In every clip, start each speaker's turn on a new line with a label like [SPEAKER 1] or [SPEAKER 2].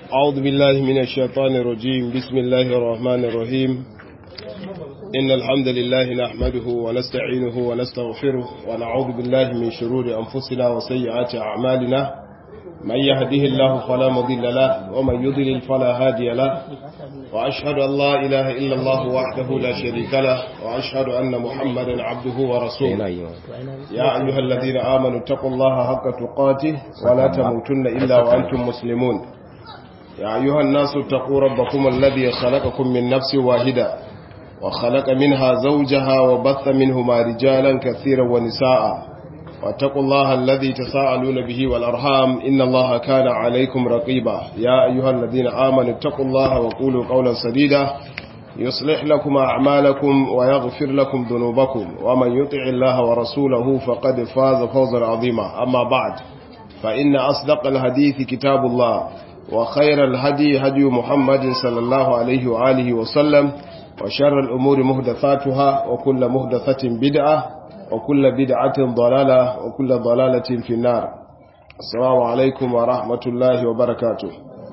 [SPEAKER 1] أعوذ بالله من الشيطان الرجيم بسم الله الرحمن الرحيم إن الحمد لله نحمده ونستعينه ونستغفره ونعوذ بالله من شرور أنفسنا وسيئات أعمالنا من يهده الله فلا مضل له ومن يضلل فلا هادي له وأشهد أن لا إله إلا الله وحده لا شريك له وأشهد أن محمدا عبده ورسوله يا أيها الذين آمنوا اتقوا الله حق تقاته ولا تموتن إلا وأنتم مسلمون يا أيها الناس اتقوا ربكم الذي خلقكم من نفس واحدة وخلق منها زوجها وبث منهما رجالا كثيرا ونساء واتقوا الله الذي تساءلون به والأرحام إن الله كان عليكم رقيبا يا أيها الذين آمنوا اتقوا الله وقولوا قولا سديدا يصلح لكم أعمالكم ويغفر لكم ذنوبكم ومن يطع الله ورسوله فقد فاز فوزا عظيما أما بعد فإن أصدق الحديث كتاب الله وخير الهدي هدي محمد صلى الله عليه وآله وسلم وشر الأمور مهدثاتها وكل مهدثة بدعة وكل بدعة ضلالة وكل ضلالة في النار السلام عليكم ورحمة الله وبركاته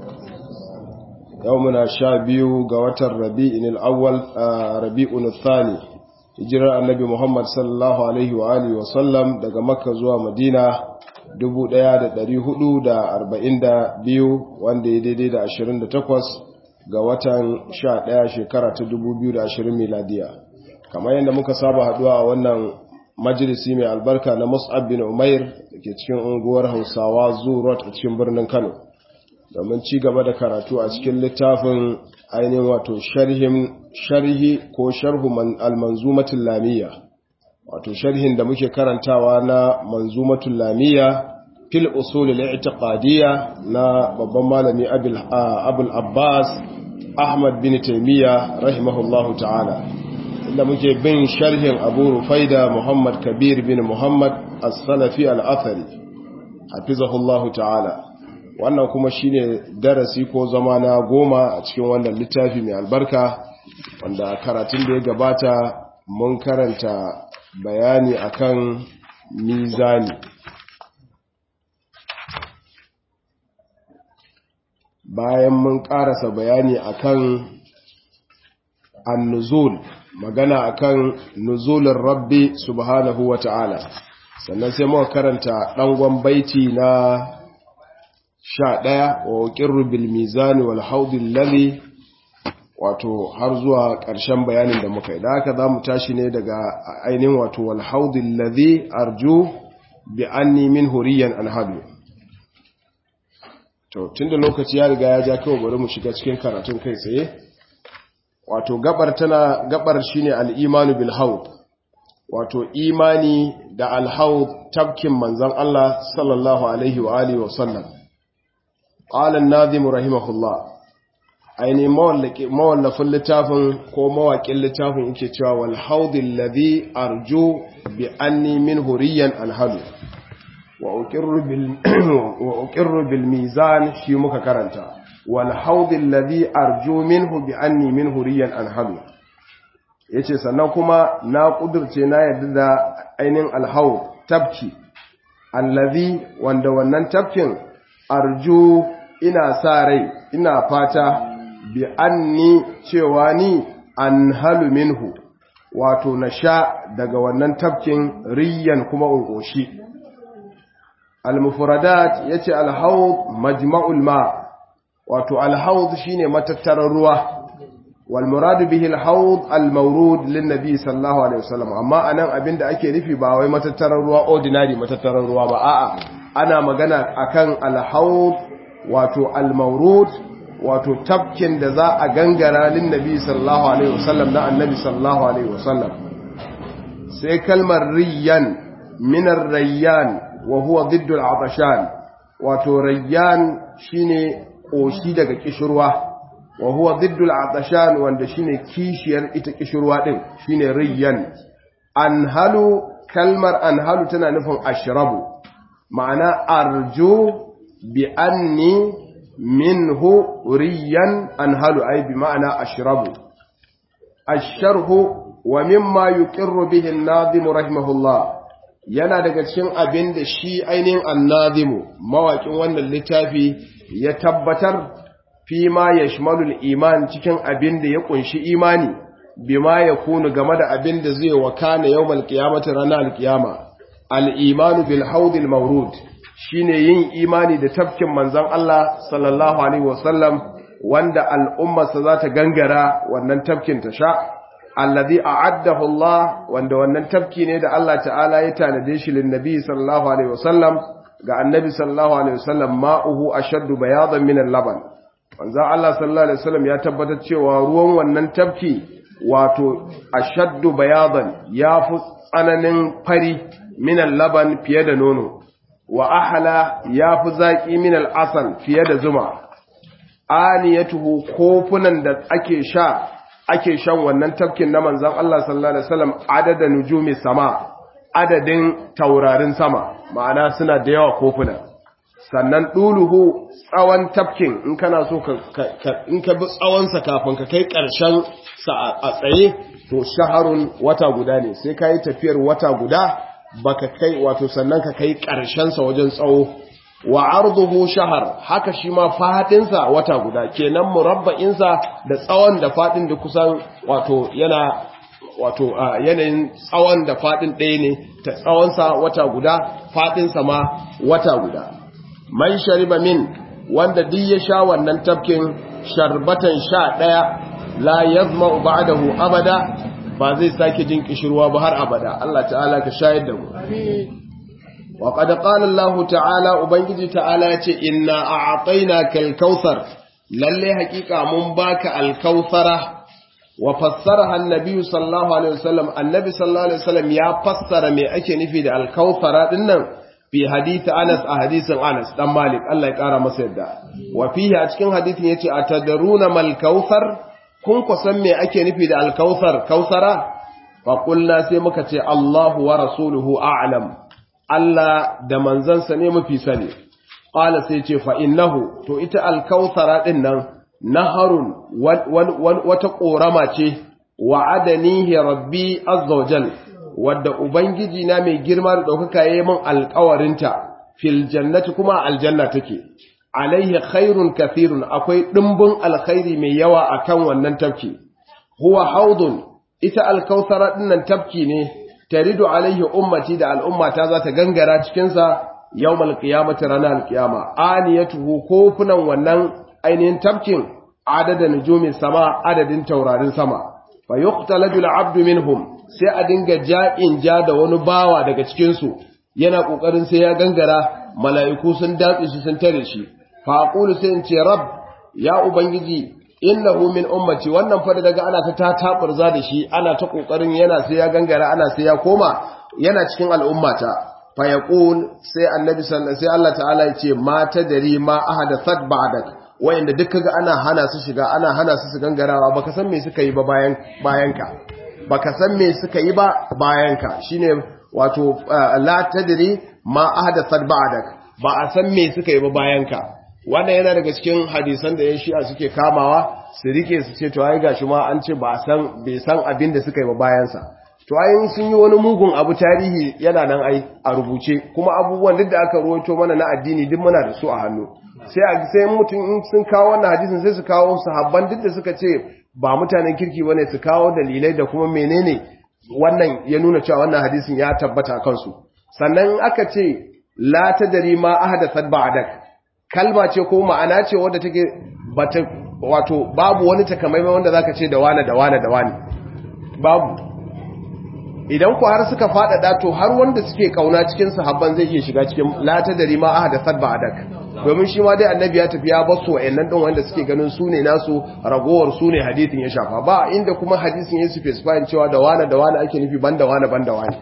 [SPEAKER 1] يومنا شابيو قوات الربيع الأول ربيع الثاني hijirar annabi Muhammad sallallahu Alaihi wa Alihi wasallam daga Makka zuwa Madina 1442 wanda ya daidai da 28 ga watan 11 shekara ta 2020 miladiya. Kamar yadda muka saba haduwa a wannan majalisi mai albarka na Mus'ab bin Umair da ke cikin unguwar Hausawa Zurot a cikin birnin Kano. Domin ci gaba da karatu a cikin littafin ainihin wato sharhi ko sharhu al-manzumatul lamiyya wato sharhin da muke karantawa na manzumatul lamiyya fil usul al-i'tiqadiyya na babban malami abul abbas ahmad bin taymiya rahimahullahu ta'ala inda muke bin sharhin abu rufaida muhammad kabir bin muhammad as-salafi al-athari hafizahullahu ta'ala wannan kuma shine darasi ko zama na goma a cikin wannan littafi mai albarka wanda karatun da ya gabata mun karanta bayani akan mizani bayan mun karasa bayani akan annuzul magana akan nuzulin rabbi subhanahu wa ta'ala sannan sai muka karanta ɗangon baiti na sha ɗaya wa ƙirru bilmizani wal haudin lalli wato har zuwa ƙarshen bayanin da muka yi da haka za mu tashi ne daga ainihin wato wal haudin lalli arju bi anni min huriyan alhadu to tun da lokaci ya riga ya ja kawai bari mu shiga cikin karatun kai tsaye wato gabar tana gabar shine al-imanu bil haud wato imani da al-haud tabkin manzon Allah sallallahu alaihi wa alihi wa sallam قال الناظم رحمه الله aini mawallafin littafin ko mawaƙin littafin yake cewa wal haudil ladhi arju bi anni min huriyan anhalu wa uqirru bil wa uqirru bil mizan shi muka karanta wal haudil ladhi arju minhu bi anni min huriyan anhalu yace sannan kuma na kudurce na yadda da ainin al haud tabki allazi wanda wannan tabkin arju ina sa rai ina fata bi anni cewa ni an halu minhu wato na sha daga wannan tafkin riyan kuma ungoshi al-mufradat yace al-hawd majma'ul ma wato al-hawd shine matattarar ruwa wal murad bihi al-hawd al-mawrud lin-nabi sallallahu alaihi wasallam amma anan abinda ake nufi ba wai matattarar ruwa ordinary matattarar ruwa ba a'a ana magana akan al-hawd wato al-mawrud wato tabkin da za a gangara lin nabi sallallahu alaihi wasallam na annabi sallallahu alaihi wasallam sai kalmar riyan min ar-rayyan wa huwa ضد al-atashan wato rayyan shine koshi daga kishirwa wa huwa ضد al-atashan wanda shine kishiyar ita kishirwa din shine riyan anhalu kalmar anhalu tana nufin ashrabu ma'ana arju bi anni minhu riyan anhalu ay bi ma'ana ashrabu asharhu wa mimma yuqirru bihi an-nazim rahimahullah yana daga cikin abin da shi ainihin annazimu mawaƙin wannan littafi ya tabbatar fi ma yashmalul iman cikin abin da ya kunshi imani bima yakunu game da abin da zai wakana yawmal qiyamati ranar alqiyama al-imanu bil haudil mawrud shine yin imani da tafkin manzon Allah sallallahu alaihi wasallam wanda al'ummarsa za ta gangara wannan tafkin ta sha alladhi a'addahu Allah wanda wannan tafki ne da Allah ta'ala ya tanade shi lin nabi sallallahu alaihi wasallam ga annabi sallallahu alaihi wasallam ma'uhu ashaddu bayadan min al-laban manzo Allah sallallahu alaihi wasallam ya tabbatar cewa ruwan wannan tafki wato ashaddu bayadan yafi tsananin fari min al-laban fiye da nono wa ahla yafi zaki min al-asal fiye da zuma aniyatuhu kofunan da ake sha ake shan wannan tafkin na manzon Allah sallallahu alaihi wasallam adada nujumi sama adadin taurarin sama ma'ana suna da yawa kofuna sannan duluhu tsawon tafkin in kana so ka in ka bi tsawon sa kafin ka kai karshen sa a tsaye to shaharun wata guda ne sai kai tafiyar wata guda baka kai wato sannan ka kai karshen sa wajen tsawo wa arduhu shahar haka shi ma fadinsa wata guda kenan murabba'insa da tsawon da fadin da kusan wato yana wato yanayin tsawon da fadin ɗaya ne ta tsawonsa wata guda fadinsa ma wata guda man shariba min wanda duk ya sha wannan tafkin sharbatan sha ɗaya la yazma ba'dahu abada ba zai sake jin kishirwa ba har abada Allah ta'ala ka shayar da mu وقد قال الله تعالى ubangiji ta'ala yace inna a'tainaka al-kautsar lalle hakika mun baka al-kautsara wa fassaraha an-nabi sallallahu alaihi wasallam annabi sallallahu alaihi wasallam ya fassara me ake nufi da al-kautsara dinnan fi hadith Anas a hadisin Anas dan Malik Allah ya kara masa yadda wa fihi a cikin hadisin yace atadruna mal kautsar kun ku san me ake nufi da al-kautsar kautsara fa qulna sai muka ce Allahu wa rasuluhu a'lam Allah da manzansa ne mafi sani, ƙala sai ce fa'innahu, to ita alkautsara ɗin nan, naharun wata ƙorama ce, wa'adanihi rabbi azzawajal, wadda Ubangiji na mai girma da ɗaukaka ya yi min alkawarinta, fil jannati kuma aljanna take, alaihi khairun kafirun akwai ɗimbin alkhairi mai yawa a kan wannan tafki, huwa haudun, ita alkautsara ɗin nan tafki ne, taridu alaihi ummati da al'ummata za ta gangara cikinsa yau malkiyamata ranar alkiyama aniyatuhu kofunan wannan ainihin tafkin adadin nujumin sama adadin taurarin sama fa yuqtaladu al'abdu minhum sai a dinga ja'in ja da wani bawa daga cikinsu yana kokarin sai ya gangara mala'iku sun datse shi sun tare shi fa aqulu sai in ce rab ya ubangiji innahu min ummati wannan fa daga ana ta tataburza da shi ana ta kokarin yana sai ya gangara ana sai ya koma yana cikin al'ummata fa yaqul sai annabi sallallahu sai Allah ta'ala ya ce ma tadri ma ahadathat ba'dak wayanda duk kaga ana hana su shiga ana hana su su gangarawa baka san me suka yi ba bayan bayanka baka san me suka yi ba bayanka shine wato la tadri ma ahadathat ba'dak ba a san me suka yi ba bayanka wannan yana daga cikin hadisan da yan shi'a suke kamawa su rike su ce to ai gashi ma an ce ba san bai san abin da suka yi ba bayansa to ai sun yi wani mugun abu tarihi yana nan ai a rubuce kuma abubuwan duk da aka ruwaito mana na addini duk muna da su a hannu sai a sai mutum in sun kawo wannan hadisin sai su kawo sahabban duk da suka ce ba mutanen kirki bane su kawo dalilai da kuma menene wannan ya nuna cewa wannan hadisin ya tabbata kansu sannan aka ce la tadri ma ahdathat ba'dak kalma ce ko ma'ana ce wadda take bata wato babu wani takamaimai wanda zaka ce da wane da wane da wane babu idan ku har suka faɗaɗa to har wanda suke kauna cikin sahabban zai iya shiga cikin lata da rima ahada sadba adak domin shi ma dai annabi ya tafi ya basu wa'annan din wanda suke ganin su ne nasu ragowar su ne hadisin ya shafa ba inda kuma hadisin ya specify cewa da wane da wane ake nufi banda wane banda wane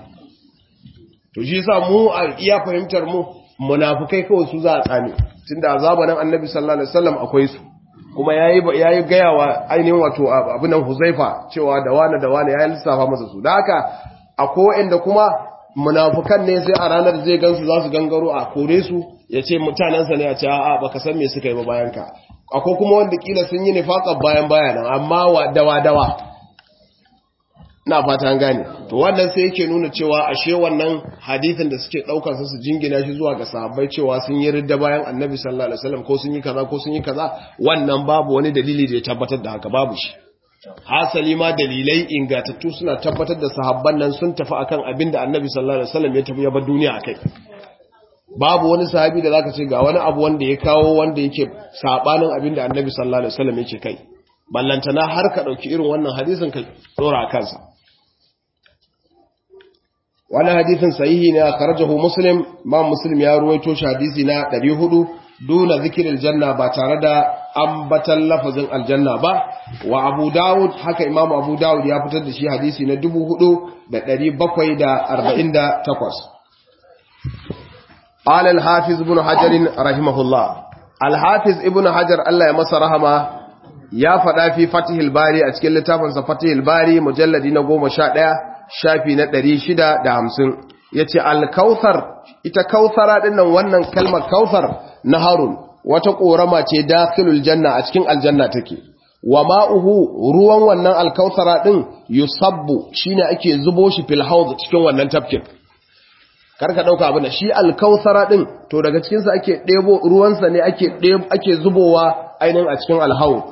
[SPEAKER 1] to shi yasa mu a iya fahimtar mu munafukai kawai su za a tsame tunda a zamanin annabi sallallahu alaihi wasallam akwai su kuma yayi yayi gaya wa ainihin wato abunan huzaifa cewa da wani da wani yayi lissafa masa su da haka akwai inda kuma munafukan ne sai a ranar zai gansu za su gangaro a kore su ya ce mutanensa ne a ce a'a baka san me suka yi ba bayan ka akwai kuma wanda kila sun yi nifaqar bayan bayanan amma wa dawa dawa na fata an gane to wannan sai yake nuna cewa ashe wannan hadisin da suke daukar su jingina shi zuwa ga sahabbai cewa sun yi ridda bayan annabi sallallahu alaihi wasallam ko sun yi kaza ko sun yi kaza wannan babu wani dalili da ya tabbatar da haka babu shi hasali ma dalilai ingatattu suna tabbatar da sahabban nan sun tafi akan abin da annabi sallallahu alaihi wasallam ya tafi ya bar duniya akai babu wani sahabi da zaka ce ga wani abu wanda ya kawo wanda yake sabanin abin da annabi sallallahu alaihi wasallam yake kai ballantana har ka dauki irin wannan hadisin ka dora kansa wannan hadisin sahihi ne akhrajahu muslim ma muslim ya ruwaito shi hadisi na 400 duna zikril janna ba tare da ambatan lafazin aljanna ba wa abu daud haka imam abu daud ya fitar da shi hadisi na 4748 قال الحافظ ابن حجر رحمه الله الحافظ ابن حجر الله يمسى رحمه ya faɗa fi fatihil bari a cikin littafinsa fatihil bari mujalladi na goma sha ɗaya shafi na ɗari shida da hamsin ya ce alkauthar ita kauthara ɗinnan wannan kalmar kauthar na harun wata ƙorama ce dakilul janna a cikin aljanna take wa ma'uhu ruwan wannan alkauthara ɗin yusabbu shine ake zubo shi fil haud cikin wannan tafkin karka ɗauka abin da shi alkauthara ɗin to daga cikinsa ake ɗebo ruwansa ne ake zubowa ainihin a cikin alhaud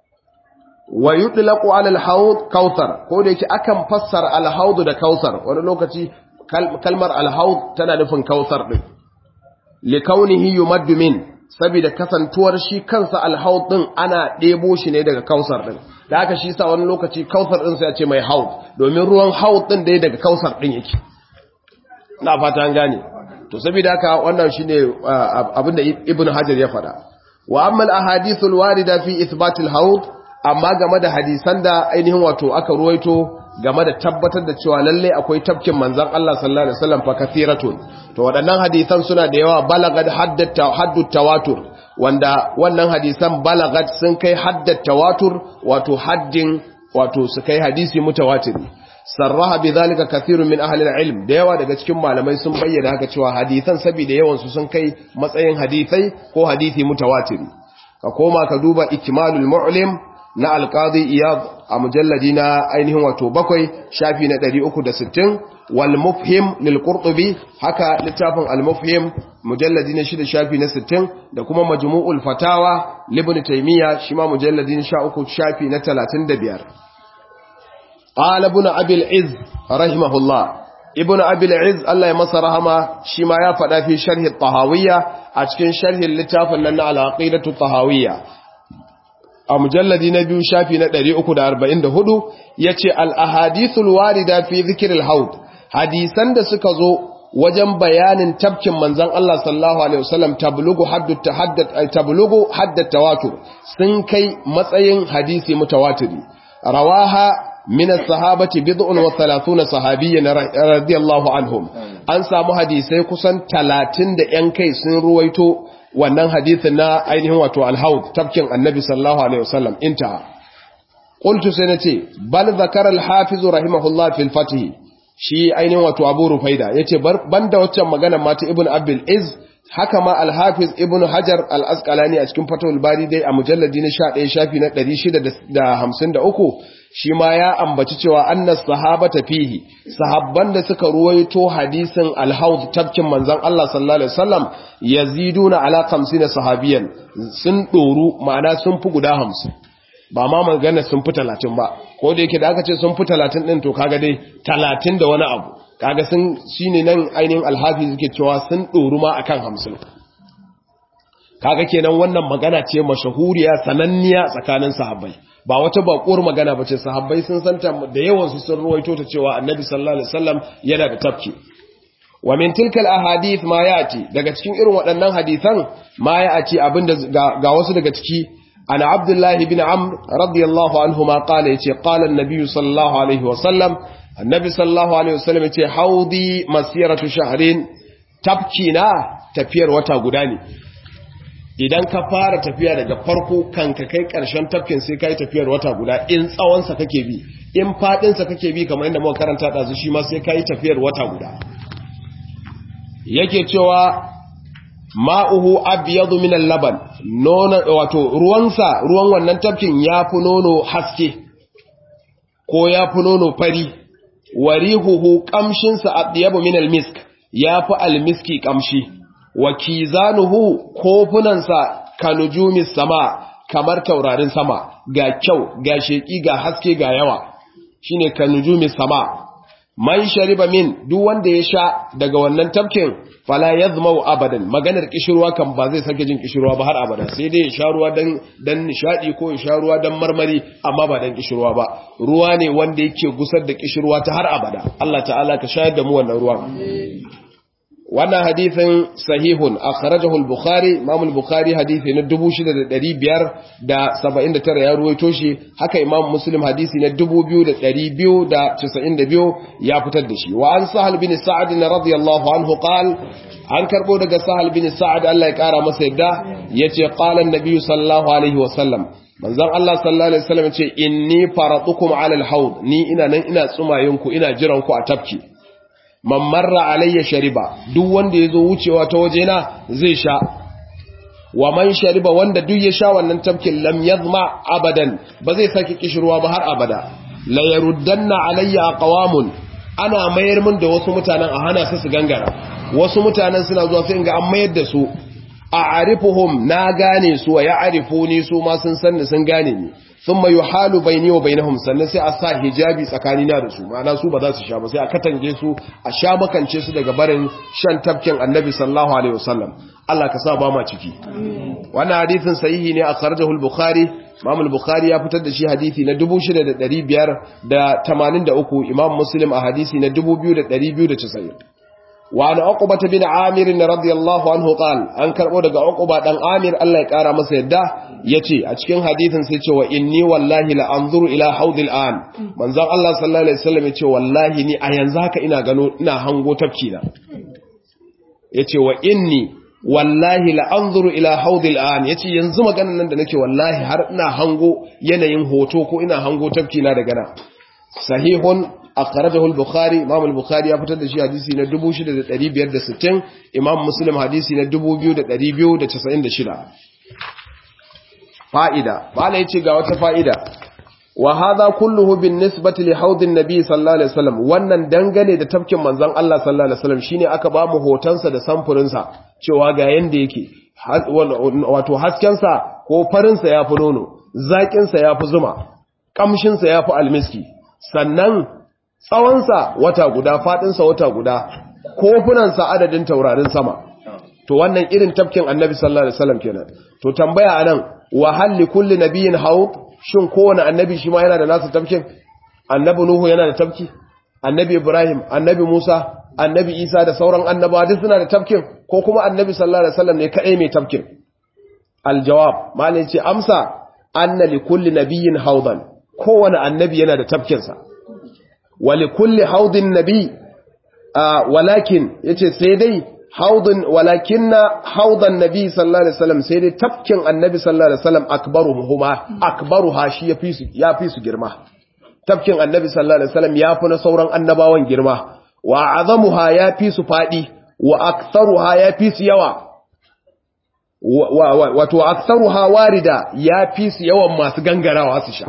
[SPEAKER 1] wa yutlaqu ala al-hawd kautsar ko da yake akan fassara al-hawd da kautsar wani lokaci kalmar al-hawd tana nufin kautsar din li kaunihi yumaddu min saboda kasantuwar shi kansa al-hawd din ana debo shi ne daga kautsar din da haka shi sa wani lokaci kautsar din sai ya ce mai hawd domin ruwan hawd din dai daga kautsar din yake na fata an gane to saboda haka wannan shine abinda ibnu hajar ya faɗa wa amma al-ahadith al-warida fi ithbat al-hawd amma game da hadisan da ainihin wato aka ruwaito game da tabbatar da cewa lalle akwai tafkin manzon Allah sallallahu alaihi wasallam fa kathiratun to waɗannan hadisan suna da yawa balagat haddat haddu tawatur wanda wannan hadisan balagat sun kai haddat tawatur wato haddin wato su kai hadisi mutawatiri sarraha bidhalika kathirun min ahli al-ilm da yawa daga cikin malamai sun bayyana haka cewa hadisan saboda yawan su sun kai matsayin hadisai ko hadisi mutawatiri ka koma ka duba ikmalul mu'lim na alƙadi iyad a mujalladi na ainihin wato bakwai shafi na 360 wal mufhim lil qurtubi haka littafin al mufhim mujalladi na 6 shafi na 60 da kuma majmu'ul fatawa libn taymiya shi ma mujalladi na 13 shafi na 35 qala ibn abi al iz rahimahullah ibn abi al iz Allah ya masa rahama shi ma ya faɗa fi sharhi at-tahawiyya a cikin sharhin littafin nan na al-aqidatu tahawiyya a mujalladi na biyu shafi na 344 ya ce al'ahadithul warida fi zikiril haud hadisan da suka zo wajen bayanin tabkin manzan Allah sallallahu Alaihi wasallam tablugu haddata tawatur sun kai matsayin hadisi mutawatiri rawaha min sahabati bid'un wa thalathuna sahabiyyan radiyallahu anhum an samu hadisai kusan 30 da yan kai sun ruwaito wannan hadithin na ainihin wato alhaud tafkin annabi sallallahu alaihi wasallam inta qultu sai nace bal zakara alhafiz rahimahullah fil fatih shi ainihin wato abu rufaida yace banda waccan magana mata ibn abdul iz haka ma alhafiz ibn hajar al-asqalani a cikin fatul bari dai a mujalladi na 11 shafi na 653 shi ma ya ambaci cewa annas sahabata fihi sahabban da suka ruwaito hadisin al-haud tabkin manzon Allah sallallahu alaihi wasallam yaziduna ala 50 sahabiyan sun doru ma'ana sun fi guda 50 ba ma magana sun fi 30 ba ko da yake da aka ce sun fi 30 din to kaga dai 30 da wani abu kaga sun shine nan ainihin al-hafiz yake cewa sun doru ma akan 50 kaga kenan wannan magana ce mashahuriya sananniya tsakanin sahabbai ba wata bakuwar magana bace sahabbai sun santa da yawan su sun ruwaito ta cewa annabi sallallahu alaihi wasallam yana da tafki wa min tilkal ahadith ma yati daga cikin irin waɗannan hadisan ma yati abinda ga wasu daga ciki ana abdullahi bin amr radiyallahu anhu ma qala yace qala an-nabi sallallahu alaihi wasallam annabi sallallahu alaihi wasallam yace haudi masiratu shahrin tafki na tafiyar wata guda ne idan ka fara tafiya daga farko kan ka kai ƙarshen tafkin sai ka yi tafiyar wata guda in tsawonsa kake bi in faɗinsa kake bi kamar inda muka karanta ɗazu shi ma sai ka yi tafiyar wata guda yake cewa ma'uhu abyadu min al-laban nono wato ruwansa ruwan wannan tafkin yafi nono haske ko yafi nono fari warihuhu kamshinsa atyabu min almisk yafi almiski kamshi wa kizanuhu kofunansa kanujumis sama kamar taurarin sama ga kyau ga sheki ga haske ga yawa shine kanujumis sama man shariba min duk wanda ya sha daga wannan tafkin fala yazmau abadan maganar kishirwa kan ba zai sake jin kishirwa ba har abada sai dai ya sha ruwa dan dan nishadi ko ya sha ruwa dan marmari amma ba dan kishirwa ba ruwa ne wanda yake gusar da kishirwa ta har abada Allah ta'ala ka shayar da mu wannan ruwan wannan hadithin sahihun akhrajahu al-bukhari imam al-bukhari hadithi na 6579 ya ruwaito shi haka imam muslim hadisi na 2292 ya fitar da shi wa an sahal bin sa'ad radiyallahu anhu qal an karbo daga sahal bin sa'ad Allah ya kara masa yadda yace qala an-nabi sallallahu alaihi wa sallam manzon Allah sallallahu alaihi wasallam yace inni faratukum ala al-hawd ni ina nan ina tsumayinku ina jiran ku a tafki man marra alayya shariba duk wanda yazo wucewa ta wajena zai sha wa man shariba wanda duk ya sha wannan tafkin lam yazma abadan ba zai saki kishirwa ba har abada la yaruddanna alayya aqwamun ana mayar min da wasu mutanen a hana su su gangara wasu mutanen suna zuwa sai ga an mayar da su a arifuhum na gane su wa ya'rifuni su ma sun sanni sun gane ni thumma yuhalu bayni wa bainahum sannan sai a sa hijabi tsakanina da su ma'ana su ba za su sha ba sai a katange su a sha makance su daga barin shan tafkin annabi sallallahu alaihi wasallam Allah ka sa ba ma ciki wannan hadisin sahihi ne a sarjahu al-bukhari Imam al-Bukhari ya fitar da shi hadisi na 6583 Imam Muslim a hadisi na 2290 wa an uqbata bin amir radiyallahu anhu qal an karbo daga uqba dan amir Allah ya kara masa yadda yace a cikin hadisin sai ce wa inni wallahi la anzuru ila haudil an manzon Allah sallallahu alaihi wasallam yace wallahi ni a yanzu haka ina gano ina hango tafki na yace wa inni wallahi la anzuru ila haudil an yace yanzu maganan nan da nake wallahi har ina hango yanayin hoto ko ina hango tafki na daga nan sahihun akhrajahu al-bukhari imam al-bukhari ya fitar da shi hadisi na 6560 imam muslim hadisi na 2296 fa'ida bala yace ga wata fa'ida wa hadha kulluhu bin nisbati li haudin nabi sallallahu alaihi wasallam wannan dangane da tafkin manzon Allah sallallahu alaihi wasallam shine aka ba mu hotonsa da samfurin sa cewa ga yanda yake wato hasken sa ko farin sa yafi nono zakin sa yafi zuma kamshin sa yafi almiski sannan tsawonsa wata guda faɗinsa wata guda kofunansa adadin taurarin sama to wannan irin tafkin annabi sallallahu alaihi wasallam kenan to tambaya anan wa hal li kulli nabiyyin haud shin kowane annabi shi ma yana da nasa tafkin annabi nuhu yana da tafki annabi ibrahim annabi musa annabi isa da sauran annabawa duk suna da tafkin ko kuma annabi sallallahu alaihi wasallam ne kadai mai tafkin aljawab malai ce amsa anna li kulli nabiyyin haudan kowane annabi yana da tafkinsa ولكل حوض النبي آه ولكن yace sai dai haudun walakinna haudan nabi sallallahu alaihi wasallam sai dai tafkin annabi sallallahu alaihi wasallam akbaruhuma akbaruha shi yafi su yafi su girma tafkin annabi sallallahu alaihi wasallam yafi na sauran annabawan girma wa azamuha yafi su fadi wa aktharuha yafi su yawa wato aktharuha warida yafi su yawan masu gangarawa su sha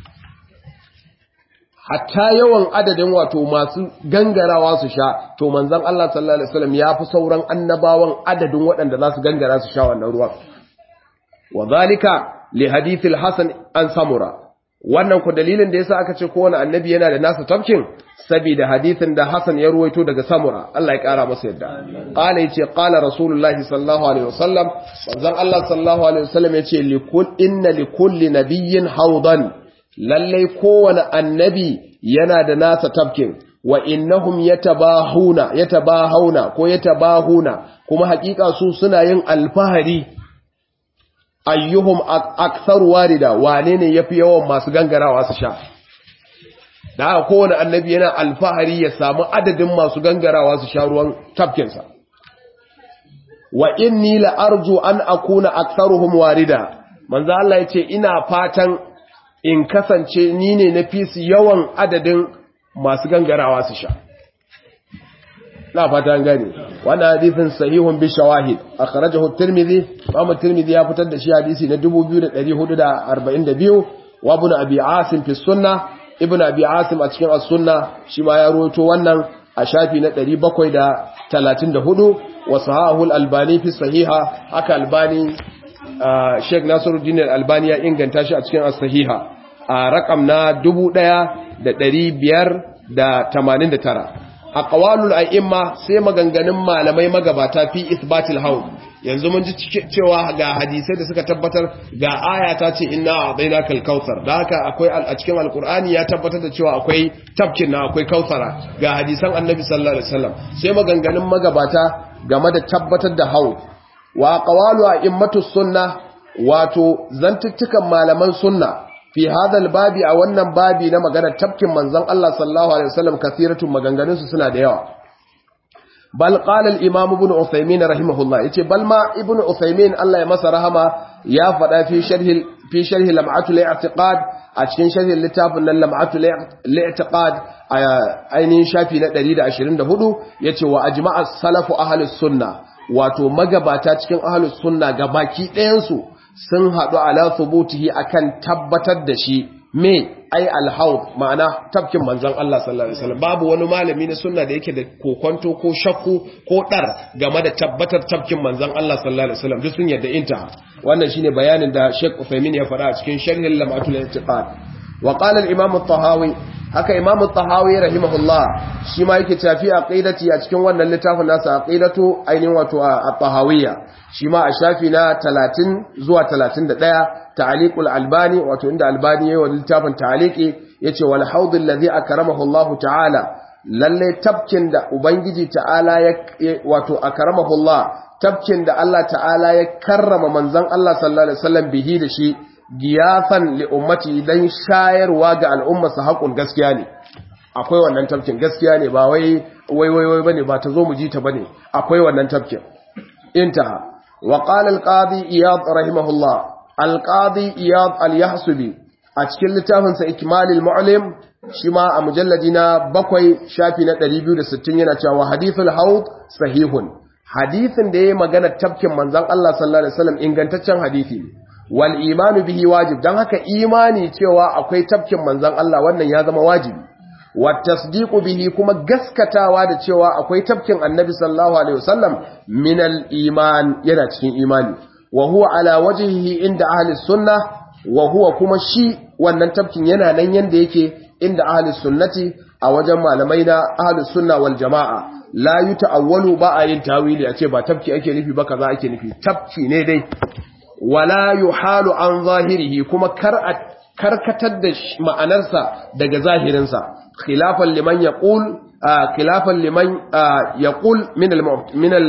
[SPEAKER 1] hatta yawan adadin wato masu gangarawa su sha to manzon Allah sallallahu alaihi wasallam ya fi sauran annabawan adadin waɗanda za su gangara su sha wannan ruwan wa zalika li hadithil hasan an samura wannan ku dalilin da yasa aka ce kowane annabi yana da nasa tafkin saboda hadithin da Hassan ya ruwaito daga Samura Allah ya kara masa yadda qala yace qala rasulullahi sallallahu alaihi wasallam manzon Allah sallallahu alaihi wasallam yace likul inna likulli nabiyyin hawdan lallai kowane annabi yana da nasa tafkin wa innahum yatabahuna yatabahuna ko yatabahuna kuma hakika su suna yin alfahari ayyuhum akthar warida wane ne yafi yawan masu gangarawa su sha da haka kowane annabi yana alfahari ya samu adadin masu gangarawa su sha ruwan tafkinsa wa inni la arju an akuna aktharuhum warida manzo Allah yace ina fatan in kasance ni ne na fi su yawan adadin masu gangarawa su sha na fata gane wannan hadisin sahihun bi shawahid akhrajahu at-tirmidhi Imam tirmidhi ya fitar da shi hadisi na 2442 wa ibn abi asim fi sunnah ibn abi asim a cikin as-sunna shi ma ya rawaito wannan a shafi na 734 wa sahahu al-albani fi sahiha haka albani sheikh nasiruddin al-albani ya inganta shi a cikin as-sahiha a rakam na 1589 aqwalul a'imma sai maganganun malamai magabata fi isbatil haud yanzu mun ji cewa ga hadisai da suka tabbatar ga aya ta ce inna a'tainaka al-kautsar da haka akwai a cikin alqur'ani ya tabbatar da cewa akwai tafkin na akwai kautsara ga hadisan annabi sallallahu alaihi wasallam sai maganganun magabata game da tabbatar da haud wa qawalu a'immatus sunna wato zantuttukan malaman sunna fi hadal babi a wannan babi na magana tafkin manzon Allah sallallahu alaihi wasallam kathiratun maganganun su suna da yawa bal qala al imam ibn usaymin rahimahullah yace bal ma ibn usaymin Allah ya masa rahama ya fada fi sharhi fi sharhi lam'atu al-i'tiqad a cikin sharhin littafin nan lam'atu al-i'tiqad ainihin shafi na 124 yace wa ajma'a salafu ahlus sunna wato magabata cikin ahlus sunna gabaki ɗayan su sun haɗu ala thubutihi akan tabbatar da shi me ai alhaud ma'ana tafkin manzon Allah sallallahu alaihi wasallam babu wani malami na sunna da yake da kokonto ko shakku ko dar game da tabbatar tafkin manzon Allah sallallahu alaihi wasallam duk sun yadda intaha wannan shine bayanin da Sheikh Uthaymeen ya faɗa a cikin sharhin Lamatul I'tiqad wa qala al-Imam at-Tahawi haka Imam at-Tahawi rahimahullah shi ma yake tafi aqidati a cikin wannan littafin nasa aqidatu ainihin wato at-Tahawiyya shi ma a shafi na 30 zuwa 31 ta'liqul albani wato inda albani yayin wannan littafin ta'liqi yace wal haud alladhi akramahu Allah ta'ala lalle tabkin da ubangiji ta'ala ya wato akramahu Allah tabkin da Allah ta'ala ya karrama manzon Allah sallallahu alaihi wasallam bihi da shi giyafan li ummati dan shayarwa ga al'umma su haƙun gaskiya ne akwai wannan tabkin gaskiya ne ba wai wai wai wai bane ba ta zo mu ji ta bane akwai wannan tabkin intaha وقال القاضي إياض رحمه الله القاضي إياض اليحسبي أتكل لتافن سإكمال المعلم شما مجلدنا بقوي شافنا تريبيو لستين وحديث الحوض صحيح حديث دي مغانا تبكي منزان الله صلى الله عليه وسلم إن كنتشان حديثي والإيمان به واجب دان هكا إيماني تيوا أكوي تبكي منزان الله وانا يازم واجب والتصديق به كما gaskatawa da cewa akwai tafkin annabi sallallahu alaihi wasallam min al-iman yana cikin imani wa huwa ala wajhihi inda ahli sunnah wa huwa kuma shi wannan tafkin yana nan yanda yake inda ahli sunnati a wajen malamai na ahli sunna wal jamaa la yuta'awwalu ba a yin tawili a ce ba tafki ake nufi ba kaza ake nufi tafki ne dai wala yuhalu an zahirihi kuma kar a karkatar da ma'anarsa daga zahirinsa khilafan liman yaqul khilafan liman yaqul min al min al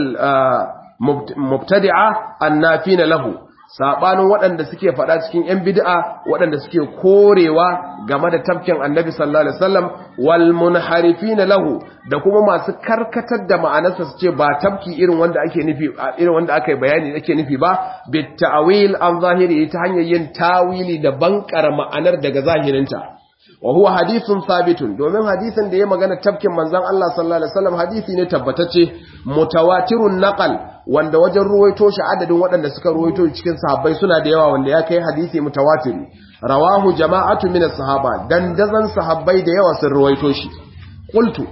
[SPEAKER 1] mubtadi'a annafina lahu sabanin waɗanda suke faɗa cikin ‘yan bid'a waɗanda suke korewa game da tafkin annabi sallallahu Alaihi wasallam wal munharifina lahu da kuma masu karkatar da ma'anarsa su ce ba tafki irin wanda ake nufi irin wanda aka yi bayani ake nufi ba bit ta'wil an zahiri ta hanyar yin tawili da bankara ma'anar daga zahirinta wa huwa hadithun sabitun domin hadisin da ya magana tafkin manzon Allah sallallahu alaihi wasallam hadisi ne tabbatacce mutawatirun naqal wanda wajen ruwaito shi adadin waɗanda suka ruwaito cikin sahabbai suna da yawa wanda ya kai hadisi mutawatiri rawahu jama'atu min as-sahaba dandazan sahabbai da yawa sun ruwaito shi qultu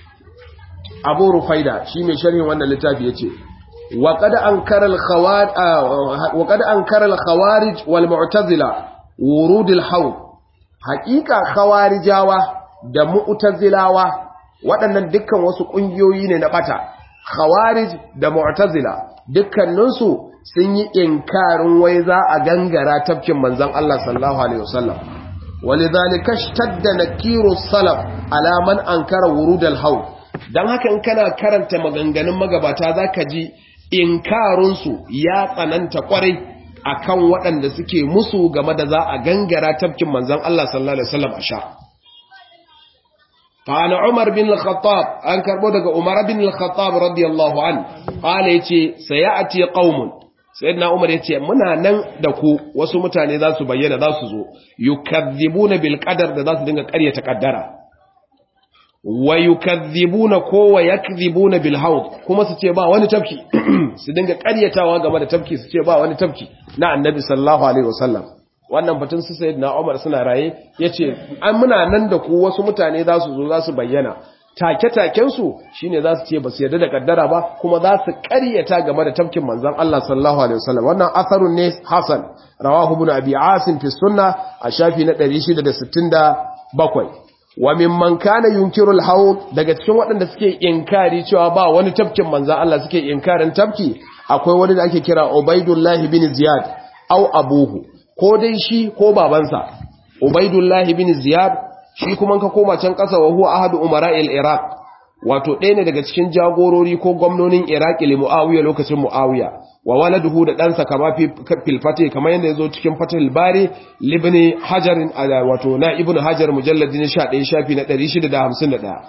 [SPEAKER 1] abu rufaida shi mai sharhin wannan littafi yace wa qad ankara al-khawarij wa qad ankara al-khawarij wal mu'tazila wurud al-hawd haqiqa khawarijawa da mu'tazilawa waɗannan dukkan wasu ƙungiyoyi ne na bata khawarij da mu'tazila dukkaninsu sun yi inkarin wai za a gangara tafkin manzon Allah sallallahu alaihi wasallam walidhalika ishtadda nakiru salaf ala man ankara wurud al-hawd dan haka in kana karanta maganganun magabata zaka ji inkarin su ya tsananta kwarai akan waɗanda suke musu game da za a gangara tafkin manzon Allah sallallahu alaihi wasallam a sha قال عمر بن الخطاب أن كربو دغ عمر بن الخطاب رضي الله عنه قال يتي سيأتي قوم سيدنا عمر يتي muna nan da ku wasu mutane za su bayyana za su zo yukazzibuna bil qadar da za su dinga ƙaryata kaddara wa yukazzibuna ko wa yakzibuna bil haud kuma su ce ba wani tafki su dinga ƙaryatawa game da tafki su ce ba wani tafki na annabi sallallahu alaihi wasallam wannan batun su sayyidina Umar suna raye yace an muna nan da ku wasu mutane za su zo za su bayyana take-taken su shine za su ce ba su yarda da kaddara ba kuma za su ƙaryata game da tafkin manzon Allah sallallahu alaihi wasallam wannan asarun ne Hasan rawahu ibn Abi Asim fi sunna a shafi na 667 wa mimman kana yunkirul haud daga cikin waɗanda suke inkari cewa ba wani tafkin manzon Allah suke inkarin tafki akwai wani da ake kira Ubaidullah bin Ziyad au abuhu ko dai shi ko babansa Ubaidullah bin Ziyad shi kuma ka koma can ƙasa wa huwa ahadu umara'il Iraq wato ɗaya ne daga cikin jagorori ko gwamnonin Iraq li Muawiya lokacin Muawiya wa waladuhu da ɗansa kama fil fatih kamar yadda yazo cikin Fathul Bari libni Hajar wato na Ibn Hajar mujalladin 11 shafi na 651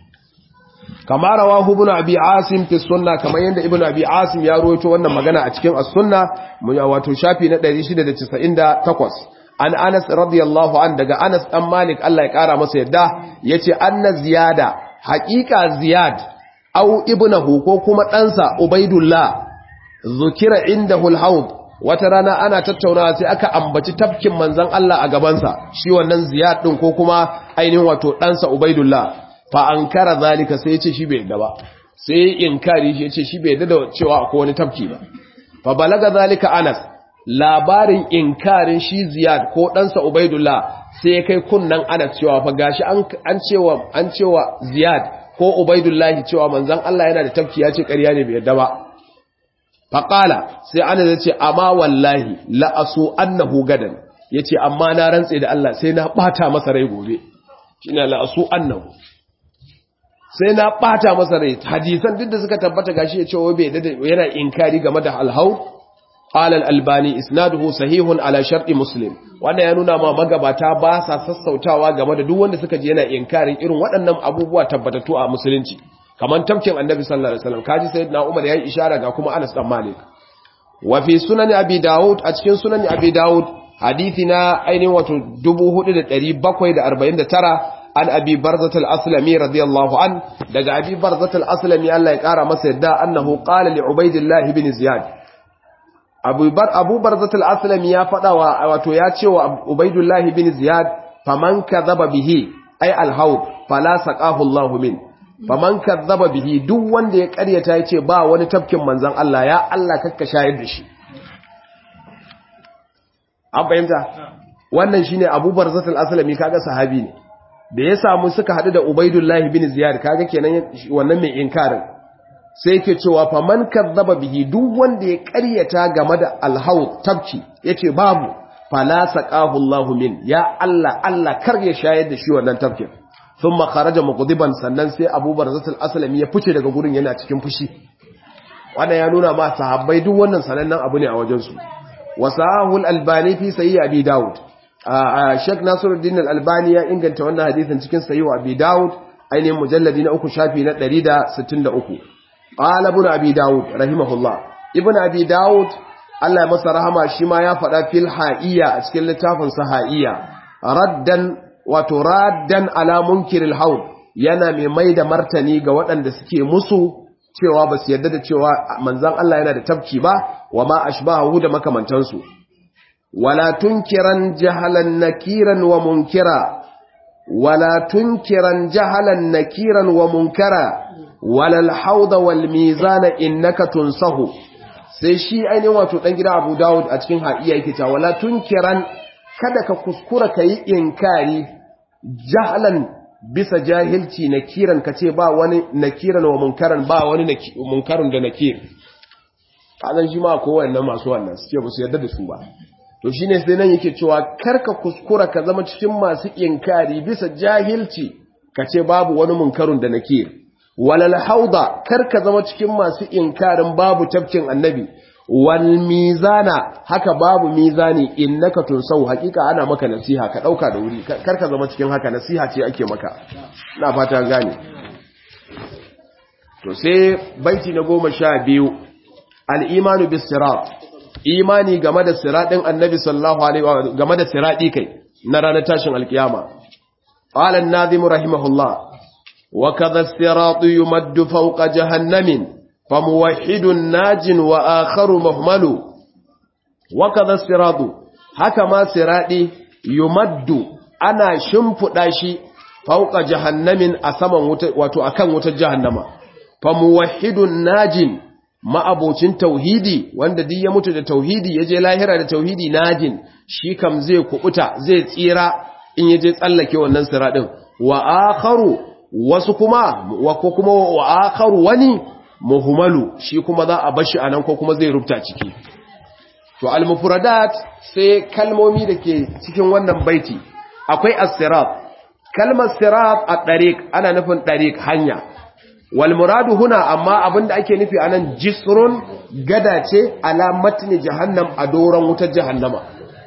[SPEAKER 1] kama rawahu ibn abi asim fi sunna kamar yanda ibn abi asim ya rawaito wannan magana a cikin as-sunna wato shafi na 698 an anas radiyallahu an daga anas dan malik Allah ya kara masa yadda yace anna ziyada haqiqa ziyad au ibnahu ko kuma ɗansa ubaidullah zukira indahu al-hawd wata rana ana tattaunawa sai aka ambaci tafkin manzon Allah a gabansa shi wannan ziyad din ko kuma ainihin wato ɗansa ubaidullah fa an kara zalika sai ya ce shi bai yadda ba sai inkari shi ya ce shi bai yadda da cewa akwai wani tafki ba fa balaga zalika anas labarin inkarin shi ziyad ko ɗansa ubaidullah sai ya kai kunnan anas cewa fa gashi an cewa an cewa ziyad ko ubaidullah cewa manzon Allah yana da tafki ya ce ƙarya ne bai yadda ba fa qala sai anas ya ce amma wallahi la asu annahu gadan yace amma na rantse da Allah sai na bata masa rai gobe shine la asu annahu sai na bata masa rai hadisan duk da suka tabbata gashi ya ce wai bai da yana inkari game da alhaud qala al-albani isnaduhu sahihun ala sharti muslim wannan ya nuna ma magabata ba sa sassautawa game da duk wanda suka ji yana inkarin irin waɗannan abubuwa tabbatattu a musulunci kaman tafkin annabi sallallahu alaihi wasallam kaji sayyidina umar yayi ishara ga kuma anas dan malik wa fi sunan abi daud a cikin sunan abi daud hadisi na ainihin wato 4749 an abi barzat al-aslami radiyallahu an daga abi barzat al-aslami Allah ya kara masa yadda annahu qala li ubaidillah ibn ziyad abu bar abu barzat al-aslami ya fada wa wato ya ce wa ubaidillah ibn ziyad faman kadhaba bihi ay al-hawd fala saqahu Allah min faman kadhaba bihi duk wanda ya karyata yace ba wani tafkin manzon Allah ya Allah kakka shayar da shi an fahimta wannan shine abu barzat al-aslami kaga sahabi ne da ya samu suka haɗu da Ubaidullahi bin Ziyad kaga kenan wannan mai inkarin sai yake cewa fa man kazzaba bihi duk wanda ya ƙaryata game da alhaud tabki yace babu fala saqahu Allahu min ya Allah Allah kar ya shayar da shi wannan tabkin thumma kharaja muqdiban sannan sai Abu Barzatul Aslami ya fice daga gurin yana cikin fushi wannan ya nuna ma sahabbai duk wannan sanannen abu ne a wajen su wasahul albani fi sahih abi daud Sheikh Nasiruddin Al-Albani ya inganta wannan hadisin cikin Sahih Abi Dawud ainihin mujalladi na uku shafi na 163. Qala Ibn Abi Dawud rahimahullah. Ibn Abi Dawud Allah ya masa rahama shi ma ya faɗa fil ha'iyya a cikin littafin sa ha'iyya. Raddan wato raddan ala munkiril haud yana mai mai da martani ga waɗanda suke musu cewa ba su yarda da cewa manzon Allah yana da tafki ba wa ma ashbahu da makamantansu. ولا تنكرا جهلا نكيرا ومنكرا ولا تنكرا جهلا نكيرا ومنكرا ولا الحوض والميزان إنك تنصه sai shi ainihin wato ɗan gida abu dawud a cikin haɗiya yake ta wala tunkiran kada ka kuskura ka yi inkari jahalan bisa jahilci nakiran ka ce ba wani nakiran wa munkaran ba wani munkarin da nakir kazan shi ma ko wannan masu wannan suke ba su yarda da su ba to shine sai nan yake cewa karka kuskura ka zama cikin masu inkari bisa jahilci kace babu wani munkarun da nake walal hauda karka zama cikin masu inkarin babu tafkin annabi wal mizana haka babu mizani innaka tunsau hakika ana maka nasiha ka dauka da wuri karka zama cikin haka nasiha ce ake maka ina fata gane to sai baiti na goma sha biyu al-imanu bis sirat imani game da siraɗin annabi sallallahu alaihi wa game da siraɗi kai na ranar tashin alkiyama qala an-nazim rahimahullah wa kadha as-siratu yumaddu fawqa jahannamin famuwahhidun najin wa akharu muhmalu wa kadha as-siratu haka ma siradi yumaddu ana shimfuda shi fauka jahannamin a saman wuta wato akan wutar jahannama fa muwahhidun najin ma'abocin tauhidi wanda duk ya mutu da tauhidi yaje lahira da tauhidi najin shi kam zai kubuta zai tsira in yaje tsallake wannan siradin wa akharu wasu kuma wa ko kuma wa akharu wani muhmalu shi kuma za a bashi anan ko kuma zai rubuta ciki to al-mufradat sai kalmomi dake cikin wannan baiti akwai as-sirat kalmar sirat a tariq ana nufin tariq hanya wal muradu huna amma abinda ake nufi anan jisrun gada ce ala matni jahannam a doran wutar jahannama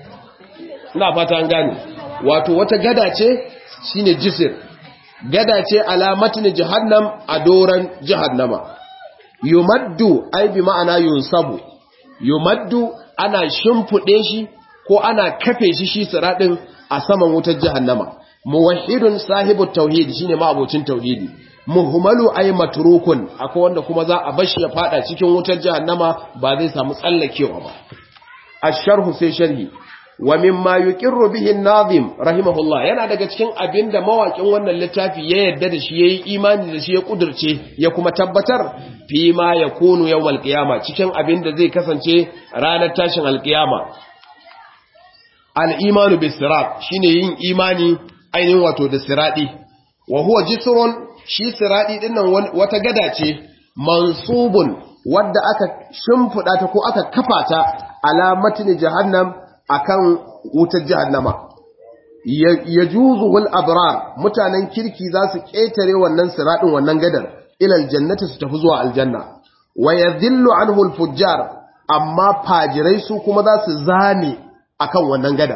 [SPEAKER 1] ina fata an gane wato wata gada ce shine jisr gada ce ala matni jahannam a doran jahannama yumaddu ai bi ma'ana yunsabu yumaddu ana shimfude shi ko ana kafe shi shi siradin a saman wutar jahannama muwahhidun sahibu tauhid shine ma abocin tauhidi muhmalu ay matrukun akwai wanda kuma za a bashi ya fada cikin wutar jahannama ba zai samu tsallakewa ba asharhu sai sharhi wa mimma yuqirru bihi an-nazim rahimahullah yana daga cikin abinda mawakin wannan littafi ya yadda da shi yayi imani da shi ya kudurce ya kuma tabbatar fi ma yakunu yawmal qiyama cikin abinda zai kasance ranar tashin alqiyama al-imanu bis-sirat shine yin imani ainihin wato da siradi wa huwa jisrun shi siradi dinnan wata gada ce mansubun wadda aka shimfida ta ko aka kafa ta alamatin jahannam akan wutar jahannama yajuzu wal abrar mutanen kirki za su ketare wannan siradin wannan gadar ila aljannati su tafi zuwa aljanna wa yadhillu anhu alfujjar amma fajirai su kuma za su zame akan wannan gada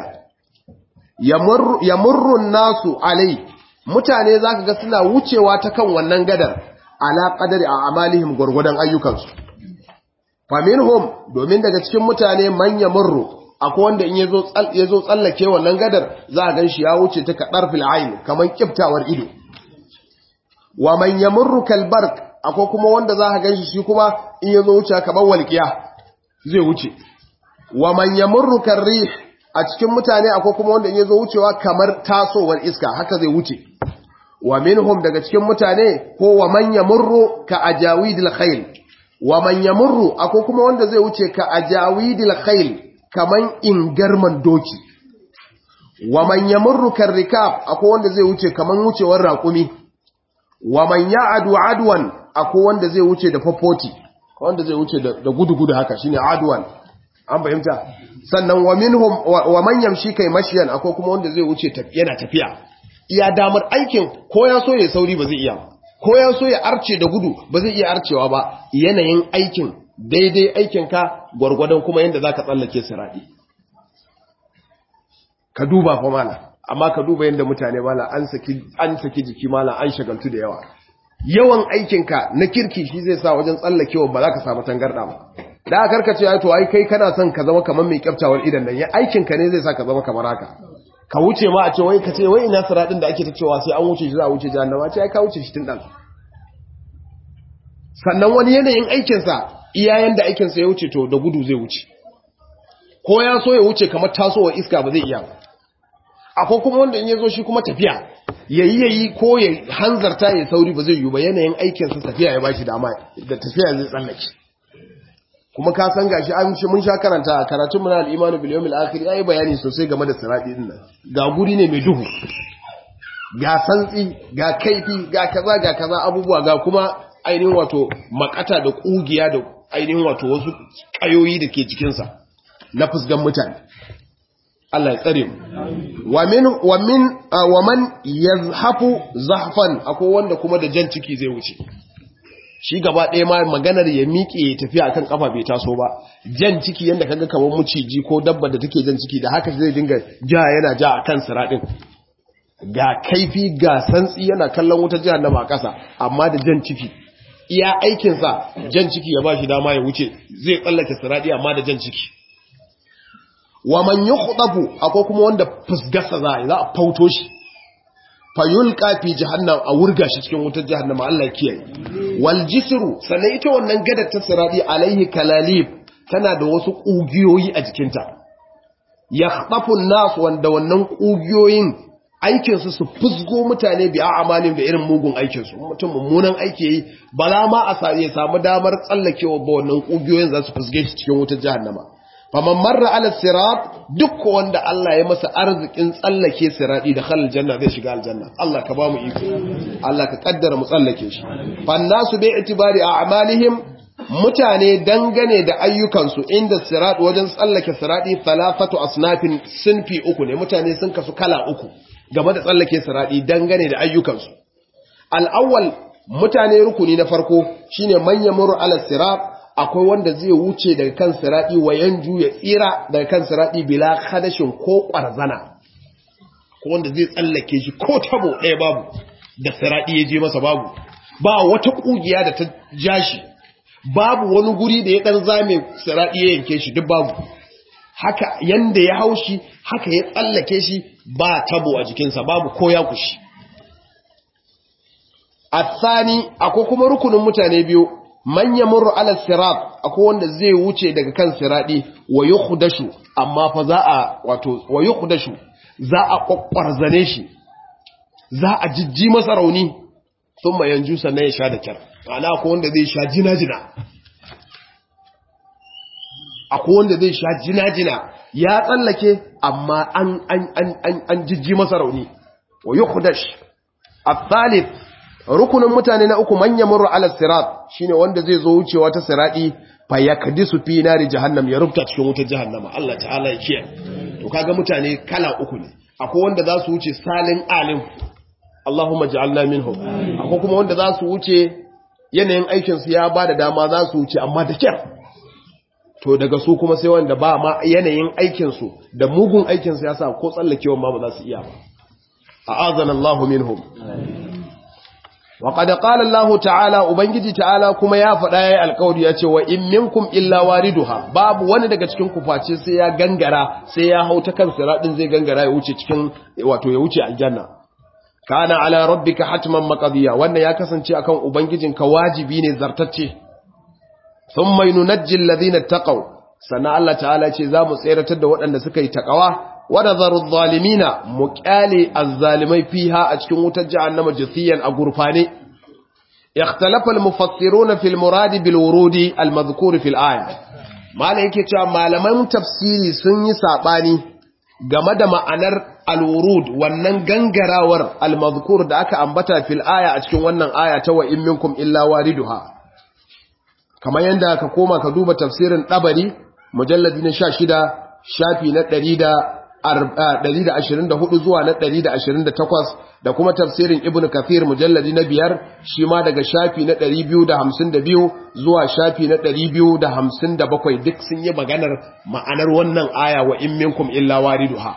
[SPEAKER 1] yamurrun nasu alai mutane zaka ga suna wucewa ta kan wannan gadar ala qadari a amalihim gurgudan ayyukansu faminhum domin daga cikin mutane man yamurru akwai wanda in yazo yazo tsallake wannan gadar za a ganshi ya wuce ta kadar fil ayn kaman kiftawar ido wa man yamurru kal barq akwai kuma wanda za ka ganshi shi kuma in yazo wuce kaman walqiya zai wuce wa man yamurru kar rih a cikin mutane akwai kuma wanda ya zo wucewa kamar tasowar iska haka zai wuce wa minhum daga cikin mutane ko wa man yamurru ka ajawidil khayl wa man yamurru akwai kuma wanda zai wuce ka ajawidil khayl kaman ingarman doki wa man yamurru kar rikab akwai wanda zai wuce kaman wucewar raƙumi wa man ya'adu adwan akwai wanda zai wuce da fafoti wanda zai wuce da gudu-gudu haka shine adwan an fahimta sannan wa minhum wa man yamshi kai mashiyan akwai kuma wanda zai wuce yana tafiya iya damar aikin ko ya so ya sauri ba zai iya ko ya so ya arce da gudu ba zai iya arcewa ba yanayin aikin daidai aikin ka gwargwadon kuma yanda zaka tsallake siradi ka duba fa mala amma ka duba yanda mutane mala an saki an saki jiki mala an shagaltu da yawa yawan aikinka na kirki shi zai sa wajen tsallakewa ba za ka samu tangarda ba da aka karkace ai to ai kai kana son ka zama kamar mai kyaftawar idan nan aikin ka ne zai sa ka zama kamar haka ka wuce ma a ce wai ka ce wai ina siradin da ake ta cewa sai an wuce shi za a wuce jahannama ce ai ka wuce shi tun dan sannan wani yanayin aikin sa iyayen da aikin sa ya wuce to da gudu zai wuce ko ya so ya wuce kamar tasowar iska ba zai iya ba akwai kuma wanda in ya zo shi kuma tafiya yayi yayi ko ya hanzarta ya sauri ba zai yi ba yanayin aikin sa tafiya ya bashi dama da tafiya zai tsallake kuma ka san gashi an shi mun sha karanta a karatun mu na al-imanu bil yawmil akhir yayi bayani sosai game da sirati din nan ga guri ne mai duhu ga santsi ga kaifi ga kaza ga kaza abubuwa ga kuma ainihin wato makata da kugiya da ainihin wato wasu kayoyi da ke cikin sa na fusgan mutane Allah ya tsare mu wa min wa min wa man yazhafu zahfan akwai wanda kuma da jan ciki zai wuce shi gaba ɗaya ma maganar ya miƙe ya tafiya akan kafa bai taso ba jan ciki yanda kaga kamar muciji ko dabba da take jan ciki da haka zai dinga ja yana ja akan siradin ga kaifi ga santsi yana kallon wutar jahannama a ƙasa amma da jan ciki iya aikinsa jan ciki ya ba shi dama ya wuce zai tsallake siradi amma da jan ciki wa man yukhdafu akwai kuma wanda fusgasa za a za a fauto shi fayulqa fi jahannam a wurga shi cikin wutar jahannama Allah ya kiyaye wal jisru sannan ita wannan gadar ta siradi alaihi kalalib tana da wasu kugiyoyi a jikinta yakhtafu an-nas wanda wannan kugiyoyin aikin su su fusgo mutane bi a'malin da irin mugun aikin su mutum mummunan aiki yi bala ma a sa ya samu damar tsallakewa ba wannan kugiyoyin za su fusge shi cikin wutar jahannama faman marra ala sirat duk wanda Allah ya masa arzikin tsallake sirati da khalal janna zai shiga aljanna Allah ka ba mu iko Allah ka kaddara mu tsallake shi fannasu bi itibari a'malihim mutane dangane da ayyukansu inda sirat wajen tsallake sirati thalathatu asnafin sinfi uku ne mutane sun kasu kala uku game da tsallake sirati dangane da ayyukansu al-awwal mutane rukuni na farko shine man yamuru ala sirat akwai wanda zai wuce daga kan siradi wa yanju ya tsira daga kan siradi bila hadashin ko kwarzana ko wanda zai tsallake shi ko tabo ɗaya babu da siradi ya je masa babu ba wata kugiya da ta ja shi babu wani guri da ya dan zame siradi ya yanke shi duk babu haka yanda ya haushi haka ya tsallake shi ba tabo a jikinsa babu ko ya kushi Athani akwai kuma rukunin mutane biyu man yamurru ala sirat akwai wanda zai wuce daga kan siradi wa yukhdashu amma fa za a wato wa yukhdashu za a kokwarzane shi za a jijji masa rauni thumma yanju sannan ya sha da kyar ana akwai wanda zai sha jina-jina akwai wanda zai sha jina-jina ya tsallake amma an an an an, an jijji masa rauni wa yukhdash الثالث rukunin mutane na uku manya murra ala sirat shine wanda zai zo wucewa ta siradi fa yakdisu fi nari jahannam ya rubuta cikin wutar jahannama Allah ta'ala ya kiyaye to kaga mutane kala uku ne akwai wanda za su wuce salin alim Allahumma ja'alna minhum akwai kuma wanda za su wuce yanayin aikin su ya bada dama za su wuce amma da kyar to daga su kuma sai wanda ba ma yanayin aikin su da mugun aikin su yasa ko tsallakewa ma ba za su iya ba a'azana Allahu minhum وقد قال الله تعالى ubangiji ta'ala kuma ya faɗa yayi alƙawari ya ce wa in minkum illa wariduha babu wani daga cikin ku face sai ya gangara sai ya hauta kan siradin zai gangara ya wuce cikin wato ya wuce aljanna kana ala rabbika hatman maqdiya wannan ya kasance akan ubangijinka wajibi ne zartacce thumma yunajji alladhina taqaw sana Allah ta'ala ce za mu tseratar da waɗanda suka yi taqwa ونظر الظالمين مقالي الظالمين فيها أتكون متجعنم جثيا أقرفاني اختلف المفسرون في المراد بالورود المذكور في الآية ما لك ما لم تفسيري سني ساباني game da ma'anar alwurud wannan gangarawar almazkur da aka ambata fil aya a cikin wannan aya ta wa in minkum illa wariduha kamar yanda ka koma ka duba tafsirin dabari mujalladi na 16 shafi na 100 124 zuwa na 128 da kuma tafsirin Ibn Kathir mujalladi na biyar shi ma daga shafi na 252 zuwa shafi na 257 duk sun yi maganar ma'anar wannan aya wa in minkum illa wariduha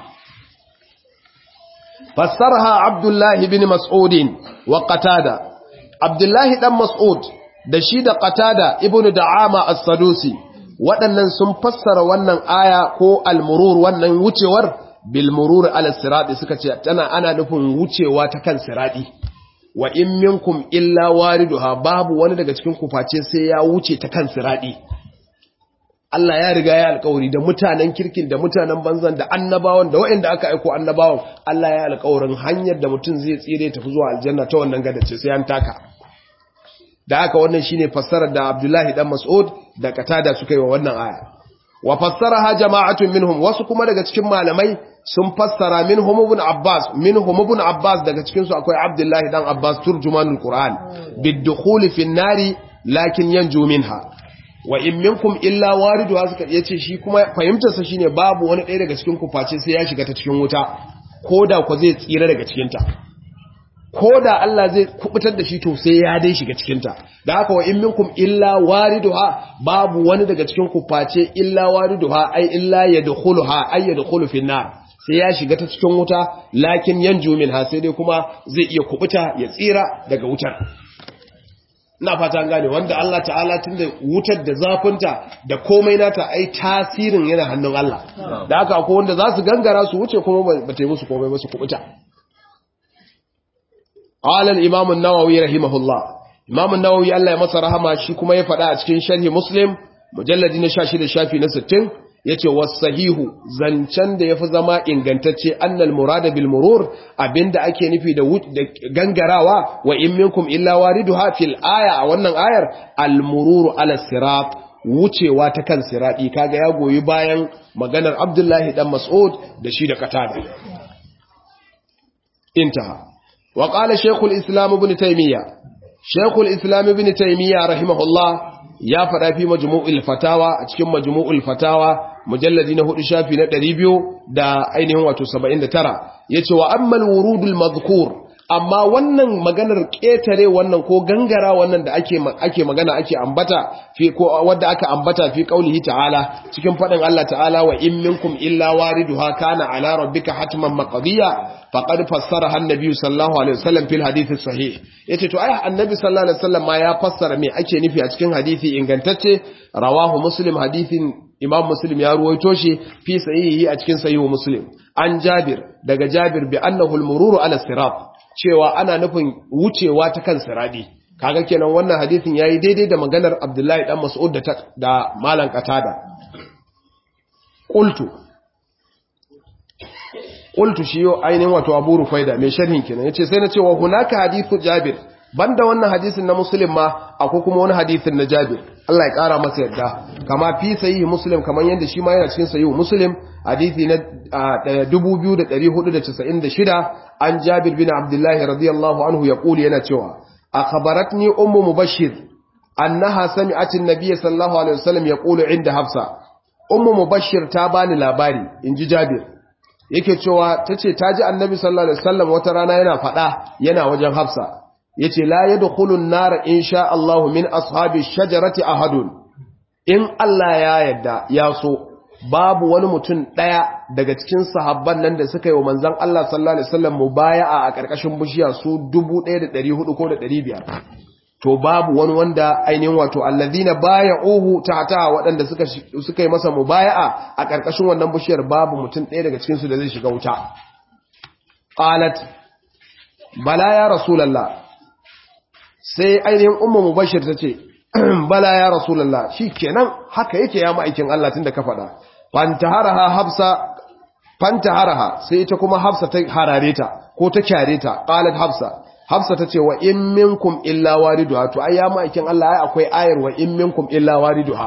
[SPEAKER 1] fassaraha Abdullahi bin Mas'ud wa Qatada Abdullahi dan Mas'ud da shi da Qatada ibn Da'ama as-Sadusi waɗannan sun fassara wannan aya ko almurur wannan wucewar bilmurur ala sirati suka ce tana ana nufin wucewa ta kan sirati wa in minkum illa wariduha babu wani daga cikin ku face sai ya wuce ta kan sirati Allah ya riga ya alƙawari da mutanen kirkin da mutanen banzan da annabawan da waɗanda aka aiko annabawan Allah ya alƙawarin hanyar da mutum zai tsire tafi zuwa aljanna ta wannan gadace sai an taka da haka wannan shine fassarar da Abdullahi dan Mas'ud da Qatada suka yi wa wannan aya wa fassaraha jama'atun minhum wasu kuma daga cikin malamai sun fassara minhum ibn Abbas minhum ibn Abbas daga cikin su akwai Abdullahi dan Abbas turjumanul Qur'an bid-dukhul fi an-nari lakin yanju minha wa in minkum illa wariduha suka yace shi kuma fahimtar sa shine babu wani ɗaya daga cikin ku face sai ya shiga ta cikin wuta koda ko zai tsira daga cikin ta ko da Allah zai kubutar da shi to sai ya dai shiga cikinta da haka wa in minkum illa wariduha babu wani daga cikin ku face illa wariduha ai illa yadkhuluha ay yadkhulu fi nar sai ya shiga ta cikin wuta lakin yanju minha sai dai kuma zai iya kubuta ya tsira daga wutar ina fata gane wanda Allah ta'ala tunda wutar da zafinta da komai nata ai tasirin yana hannun Allah da haka akwai wanda za su gangara su wuce kuma ba ta yi musu komai ba su kubuta قال الإمام النووي رحمه الله إمام النووي الله يمسى رحمه شي كما يفعل أتكين شرح مسلم مجلد نشاشي لشافي نستين yace was-sahihu zancen da yafi zama ingantacce annal murada bil murur abinda ake nufi da gangarawa wa in minkum illa wariduha fil aya a wannan ayar al mururu ala sirat wucewa ta kan siradi kaga ya goyi bayan maganar Abdullahi dan Mas'ud da shi da Qatada intaha wa qala shaykhul islam ibn taymiya shaykhul islam ibn taymiya rahimahullah ya fada fi majmu'ul fatawa a cikin majmu'ul fatawa mujalladi na hudu shafi na 200 da ainihin wato 79 yace wa ammal wurudul madhkur amma wannan maganar ƙetare wannan ko gangara wannan da ake ake magana ake ambata fi ko wanda aka ambata fi qaulihi ta'ala cikin fadin Allah ta'ala wa in minkum illa wariduha kana ala rabbika hatman maqdiya faqad fassaraha an-nabi sallallahu alaihi wasallam fil hadith sahih yace to ai annabi sallallahu alaihi wasallam ma ya fassara me ake nufi a cikin hadisi ingantacce rawahu muslim hadithin imam muslim ya ruwaito shi fi sahihi a cikin sahihu muslim an jabir daga jabir bi annahu al-mururu ala sirat cewa ana nufin wucewa ta kan siradi kaga kenan wannan hadisin yayi daidai da maganar Abdullahi dan Mas'ud da da Malam Qatada qultu qultu shi yo ainihin wato Abu Rufaida mai sharhin kenan yace sai na ce wa hunaka hadithu Jabir banda wannan hadisin na Muslim ma akwai kuma wani hadisin na Jabir Allah ya kara masa yadda kama fi sahihi Muslim kaman yanda shi ma yana cikin sahihi Muslim hadisi na 2496 an Jabir bin Abdullah radiyallahu anhu ya kuli yana cewa akhbaratni ummu mubashir annaha sami'at an-nabiy sallallahu alaihi wasallam yaqulu inda Hafsa ummu mubashir ta bani labari inji Jabir yake cewa tace taji annabi sallallahu alaihi wasallam wata rana yana fada yana wajen Hafsa yace la yadkhulun nar insha Allah min ashabi shajarati ahadun in Allah ya yadda ya so babu wani mutum daya daga cikin sahabban nan da suka yi wa manzon Allah sallallahu alaihi wasallam mubaya'a a karkashin bishiya su 1400 ko da 500 to babu wani wanda ainihin wato alladhina baya'uhu ta'ata waɗanda suka suka yi masa mubaya'a a karkashin wannan bishiyar babu mutum daya daga cikin su da zai shiga wuta qalat bala ya rasulullah sai ainihin ummu mubashir ta ce bala ya rasulallah shi kenan haka yake ya ma'aikin Allah tun da ka faɗa fantaharaha hafsa fantaharaha sai ita kuma hafsa ta harare ta ko ta kyare ta qalat hafsa hafsa ta ce wa in minkum illa wariduha to ai ya ma'aikin Allah ai akwai ayar wa in minkum illa wariduha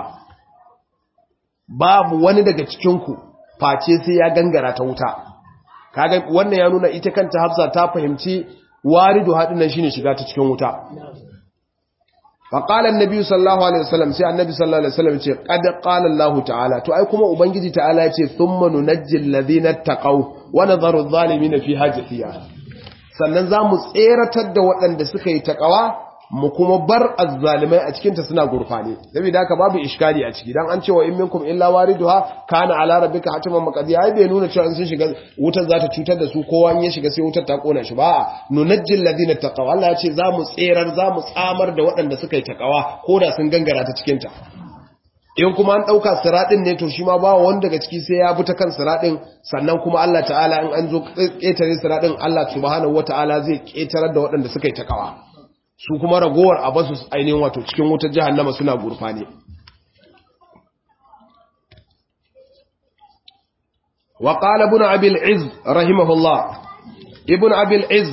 [SPEAKER 1] babu wani daga cikin ku face sai ya gangara ta wuta kaga wannan ya nuna ita kanta hafsa ta fahimci waridu haɗin nan shine shiga ta cikin wuta faƙala annabi sallallahu alaihi wasallam sai annabi sallallahu alaihi wasallam ce qad qala Allah ta'ala to ai kuma ubangiji ta'ala ya ce thumma nunajjil ladina taqaw wa nadharu adh-dhalimin fi hajatiha sannan zamu tseratar da waɗanda suka yi taqawa mu kuma bar azzalimai a cikin ta suna gurfane saboda haka babu iskali a ciki dan an cewa in minkum illa wariduha kana ala rabbika hatiman maqdiya ai bai nuna cewa in sun shiga wutar za ta cutar da su kowa in ya shiga sai wutar ta kona shi ba nunajjil ladina taqaw Allah ya ce za mu tserar za mu tsamar da waɗanda suka yi takawa ko da sun gangara ta cikin ta in kuma an dauka siradin ne to shi ma ba wanda daga ciki sai ya bi ta kan siradin sannan kuma Allah ta'ala in an zo ketare siradin Allah subhanahu wataala zai ketarar da waɗanda suka yi takawa su kuma ragowar a basu ainihin wato cikin wutar jahannama suna gurfane wa qala ibn abi al-izz rahimahullah ibn abi al-izz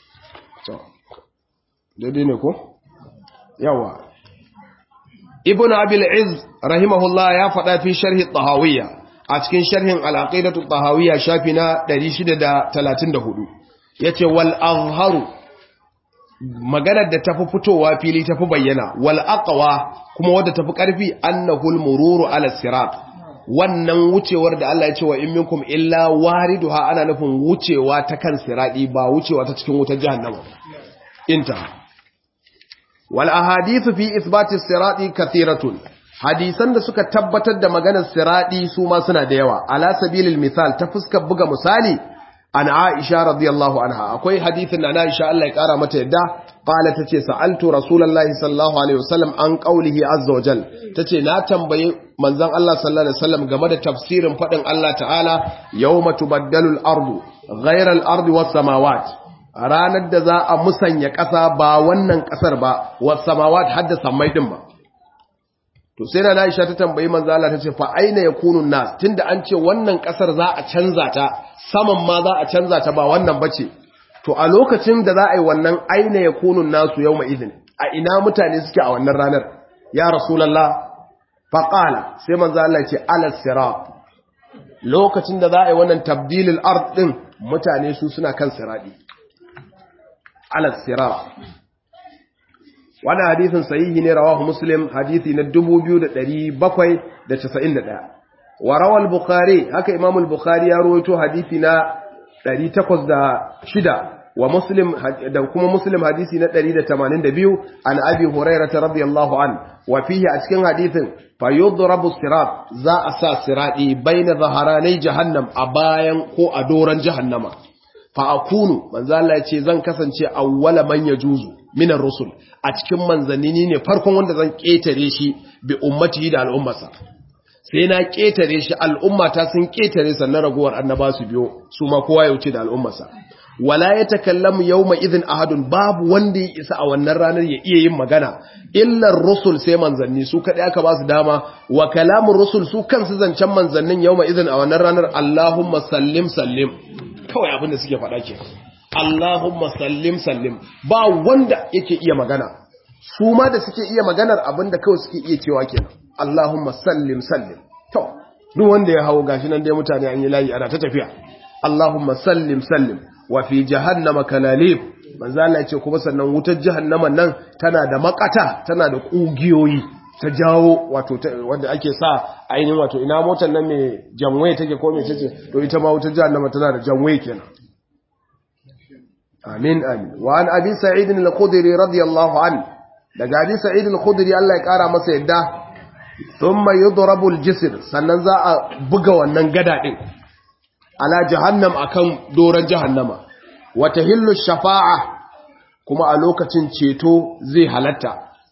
[SPEAKER 1] dai ne ko yawa ibn abi al-izz rahimahullah ya faɗa fi sharhi tahawiyya a cikin sharhin al-aqidatu tahawiyya shafi na 634 yace wal azharu maganar da tafi fitowa fili tafi bayyana wal aqwa kuma wadda tafi karfi annahul mururu ala sirat wannan wucewar da Allah ya ce wa in minkum illa wariduha ana nufin wucewa ta kan siradi ba wucewa ta cikin wutar jahannama inta wal ahadithu fi ithbati sirati kathiratun hadisan da suka tabbatar da maganar siradi su ma suna da yawa ala sabilil misal ta fuskar buga misali an Aisha radiyallahu anha akwai hadithin na Aisha Allah ya kara mata yadda qala tace sa'altu rasulullahi sallallahu alaihi wasallam an qawlihi azza wajal tace na tambaye manzon Allah sallallahu alaihi wasallam game da tafsirin fadin Allah ta'ala yawma tubaddalu al-ardu ghayra al-ardi was samawat ranar da za a musanya ƙasa ba wannan ƙasar ba was samawat hadda sammai din ba to sai na Aisha ta tambayi manzo Allah ta ce fa aina yakunu nas tunda an ce wannan kasar za a canza ta saman ma za a canza ta ba wannan bace to a lokacin da za a yi wannan aina yakunu nasu yawma idin a ina mutane suke a wannan ranar ya rasulullah fa qala sai manzo Allah ya ce ala sirat lokacin da za a yi wannan tabdilul ard din mutane su suna kan siradi ala sirat wannan hadisin sahihi ne rawahu muslim hadisi na 2791 wa rawal bukhari haka imam al-bukhari ya rawaito hadisi na 806 wa muslim da kuma muslim hadisi na 182 an abi hurairah radiyallahu an wa fihi a cikin hadisin fa yudrabu sirat za a sa sirati baina zaharanai jahannam a bayan ko a doran jahannama fa akunu manzo Allah ya ce zan kasance awwala man yajuzu minar rusul a cikin manzanni ne farkon wanda zan ketare shi bi ummatihi da al'ummarsa sai na ketare shi al'ummata sun ketare sannan raguwar annaba su biyo su ma kowa ya wuce da al'ummarsa wala ya takallamu yawma idhin ahadun babu wanda ya isa a wannan ranar ya iya yin magana illa rusul sai manzanni su kadai aka ba su dama wa kalamun rusul su kansu zancen manzannin yawma idhin a wannan ranar Allahumma sallim sallim kawai abin da suke faɗa ke Allahumma sallim sallim ba wanda yake iya magana su ma da suke iya maganar abin da kawai suke iya cewa kenan Allahumma sallim sallim to duk wanda ya hawo gashi nan dai mutane an yi layi ana ta tafiya Allahumma sallim sallim wa fi jahannama kalalib manzo Allah ya ce kuma sannan wutar jahannama nan tana da makata tana da kugiyoyi ta jawo wato wanda ake sa ainihin wato ina motar nan mai janwaye take ko mai ce to ita ma wutar jahannama tana da janwaye kenan amin amin wa an abi sa'id al-khudri radiyallahu an daga abi sa'id al-khudri Allah ya kara masa yadda thumma yudrabu al-jisr sannan za a buga wannan gada din ala jahannam akan doran jahannama wa tahillu shafa'a kuma a lokacin ceto zai halatta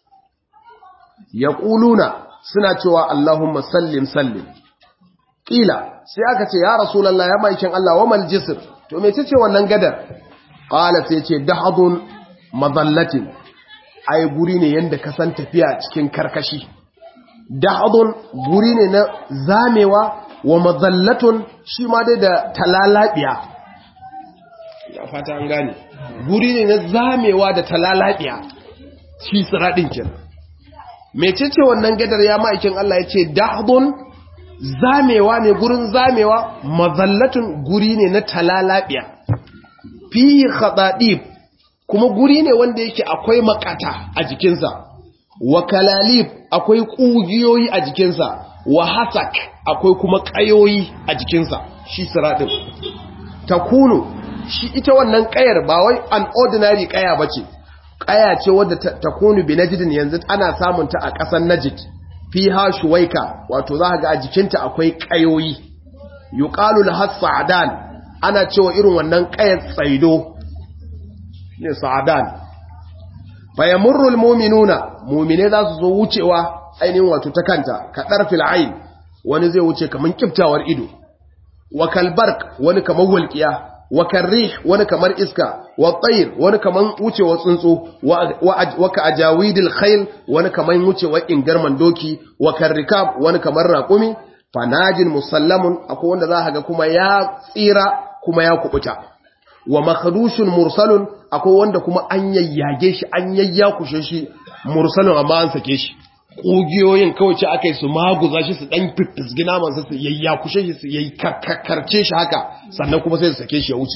[SPEAKER 1] yaquluna suna cewa Allahumma sallim sallim kila sai aka ce ya rasulullahi ya maikin Allah wa mal jisr to me ce wannan gadar qala sai ce dahadun madallatin ai guri ne yanda ka san tafiya cikin karkashi dahadun guri ne na zamewa wa madallatun shi ma dai da talalabiya ya fata an gane guri ne na zamewa da talalabiya shi siradin kenan mecece wannan gadar ya ma'aikin Allah ya ce dahadun zamewa ne gurin zamewa mazallatun guri ne na talalabiya fiye khadadib kuma guri ne wanda yake akwai makata a jikinsa wa kalalib akwai kugiyoyi a jikinsa wa hasak akwai kuma kayoyi a jikinsa shi siradin takunu shi ita wannan kayar ba wai an ordinary kaya bace kaya ce wadda takunu bi najdin yanzu ana samun ta a ƙasar najd fiha shuwaika wato za ga a jikinta akwai kayoyi yuqalu laha sa'dan ana cewa irin wannan kayar tsaido ne sa'dan fa yamurru almu'minuna mu'mine za su zo wucewa ainihin wato ta kanta ka darfil ayn wani zai wuce kaman kiftawar ido wa kalbark wani kaman walqiya wa karrih wani kamar iska wa tsayir wani kaman wucewa tsuntsu wa ka ajawidil khayl wani kaman wucewa ingarman doki wa karrikab wani kamar raƙumi fanajin musallamun akwai wanda za ga kuma ya tsira kuma ya kubuta wa makhdushun mursalun akwai wanda kuma an yayyage shi an yayyakushe shi mursalun amma an sake shi ƙugiyoyin kawai ce aka yi su maguza shi su ɗan fiffisgi namansa su yayyakushe shi su yayi karkarce shi haka sannan kuma sai su sake shi ya wuce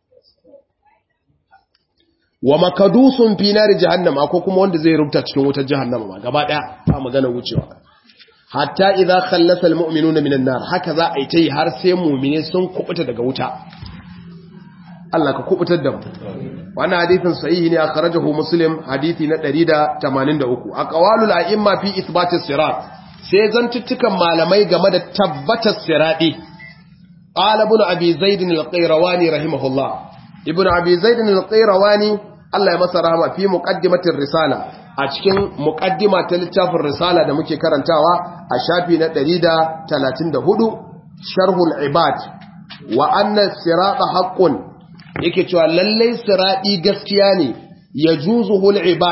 [SPEAKER 1] wa makadusun fi nari jahannama ko kuma wanda zai rubuta cikin wutar jahannama ma gaba ɗaya ba magana wucewa hatta idza khallasa almu'minuna minan nar haka za a yi tai har sai mu'mine sun kubuta daga wuta Allah ka kubutar da mu wannan hadisin sahihi ne akhrajahu muslim hadisi na 183 aqwalul a'imma fi ithbati sirat sai zantuttukan malamai game da tabbatar sirati qala ibn abi zaid al-qayrawani rahimahullah ibn abi zaid al-qayrawani Allah ya masa rahama fi muqaddimatir risala a cikin muqaddima ta littafin risala da muke karantawa a shafi na 134 sharhul ibad wa anna sirata haqqun yake cewa lallai siradi gaskiya ne ya juzuhul ibad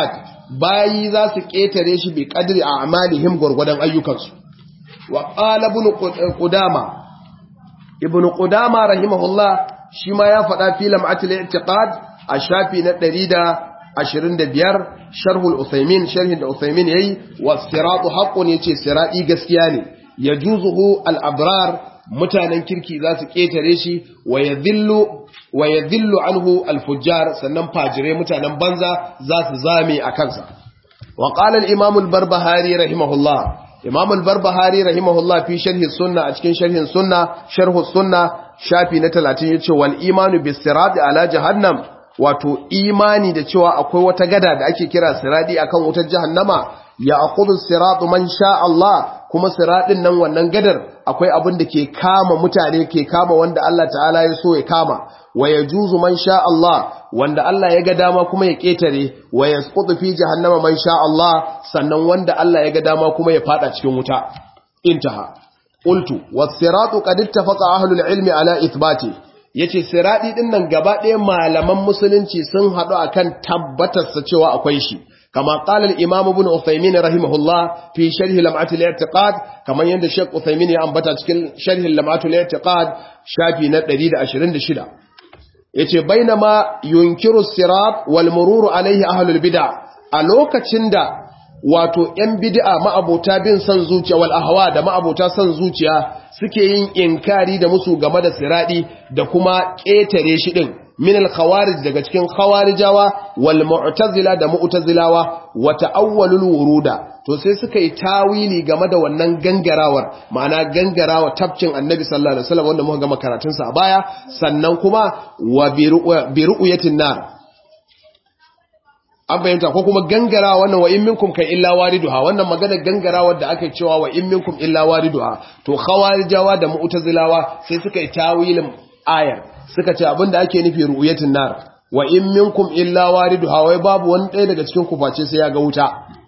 [SPEAKER 1] bayi za su ketare shi bi qadri a'malihim gurgudan ayyukansu wa qala ibn qudama ibn qudama rahimahullah shi ma ya faɗa fi lam'atul i'tiqad a shafi na 125 sharhul uthaymin sharhin da uthaymin yayi was siratu haqqun yace sirati gaskiya ne yajuzuhu al abrar mutanen kirki za su ketare shi wa yadhillu wa yadhillu anhu al fujjar sannan fajire mutanen banza za su zame a kansa wa qala al imam al barbahari rahimahullah imam al barbahari rahimahullah fi sharhi sunna a cikin sharhin sunna sharhu sunna shafi na 30 yace wal imanu bis sirati ala jahannam wato imani da cewa akwai wata gada da ake kira siradi akan wutar jahannama ya aqudu siratu man sha Allah kuma siradin nan wannan gadar akwai abin da ke kama mutane ke kama wanda Allah ta'ala ya so ya kama wa yajuzu man sha Allah wanda Allah ya ga dama kuma ya ketare wa yasqutu fi jahannama man sha Allah sannan wanda Allah ya ga dama kuma ya fada cikin wuta intaha qultu was siratu qad ittafaqa ahlul ilmi ala ithbati yace siradi din nan gaba ɗaya malaman musulunci sun haɗu akan tabbatar sa cewa akwai shi kama qala al-imam ibn Uthaymeen rahimahullah fi sharh lam'at al-i'tiqad kaman yanda Sheikh Uthaymeen ya ambata cikin sharh lam'at al-i'tiqad shafi na 126 yace bainama yunkiru sirat wal murur alayhi ahlul bid'ah a lokacin da wato ‘yan bid'a ma'abota bin son zuciya wal ahwa da ma'abota son zuciya suke yin inkari da musu game da siradi da kuma ƙetare shi ɗin min al-khawarij daga cikin khawarijawa wal mu'tazila da mu'tazilawa wa ta'awwalul wuruda to sai suka yi tawili game da wannan gangarawar ma'ana gangarawa tafkin annabi sallallahu alaihi wasallam wanda muka gama karatun sa a baya sannan kuma wa bi ru'yatin nar an fahimta ko kuma gangara wannan wa in minkum kai illa wariduha wannan magana gangarawar da aka cewa wa in minkum illa wariduha to khawarijawa da mu'tazilawa sai suka yi tawilin ayar suka ce abinda ake nufi ru'yatin nar wa in minkum illa wariduha wai babu wani ɗaya daga cikin ku face sai ya ga wuta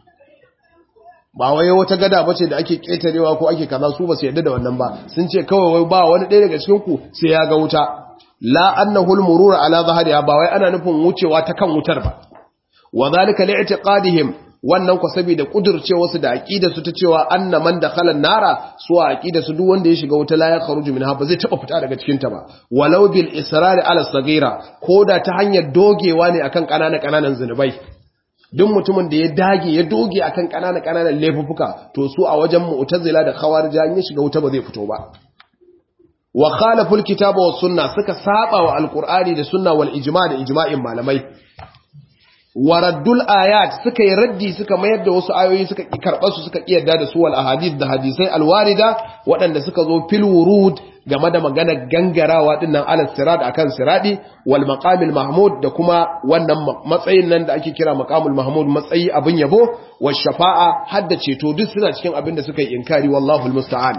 [SPEAKER 1] ba wai wata gada bace da ake ketarewa ko ake kaza su ba su yadda da wannan ba sun ce kawai wai ba wani ɗaya daga cikin ku sai ya ga wuta la annahu al-murur ala zahriha ba wai ana nufin wucewa ta kan wutar ba wa zalika li'tiqadihim wannan ku saboda kudurce wasu da aqida su ta cewa anna man dakhala nara su aqida su duk wanda ya shiga wuta la ya kharuju minha ba zai taba fita daga cikin ta ba walau bil israr ala sagira koda ta hanyar dogewa ne akan kanana kananan zinubai duk mutumin da ya dage ya doge akan kanana kananan laifuka to su a wajen mu'tazila da khawarija ya shiga wuta ba zai fito ba wa khalafu alkitaba was sunna suka saba wa alqur'ani da sunna wal ijma' da ijma'in malamai waraddul ayat suka yi raddi suka mayar da wasu ayoyi suka ki karɓar su suka ki yarda da su wal ahadith da hadisai alwarida waɗanda suka zo fil wurud game da maganar gangarawa dinnan ala sirat akan siradi wal maqamil mahmud da kuma wannan matsayin nan da ake kira maqamul mahmud matsayi abin yabo was shafa'a hadda ceto duk suna cikin abin da suka yi inkari wallahu almusta'an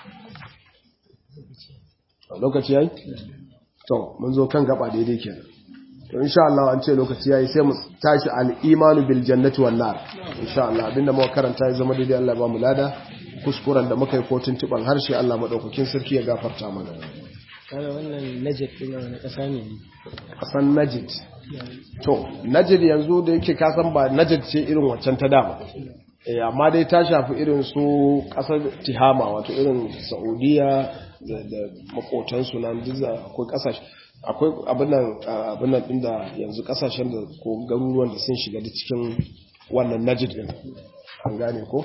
[SPEAKER 1] lokaci yayi to mun zo kan gaba daidai kenan to insha Allah an ce lokaci yayi sai mu tashi al-imanu bil jannati wan nar insha Allah abinda muka karanta ya zama daidai Allah ba mu lada kuskuren da muka yi ko tuntuban harshe Allah madaukakin sarki ya gafarta mana
[SPEAKER 2] kana wannan najid din wani kasa ne
[SPEAKER 1] kasan najid to najid yanzu da yake ka san ba najid ce irin waccan ta dama eh amma dai ta shafi irin su kasar tihama wato irin saudiya da makotansu nan duk akwai kasashe akwai abinan din da yanzu kasashen da ko garuruwan da sun shiga da cikin wannan najid din an gane ko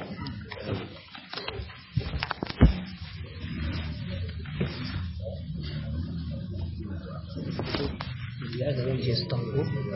[SPEAKER 2] ya zama ce su tango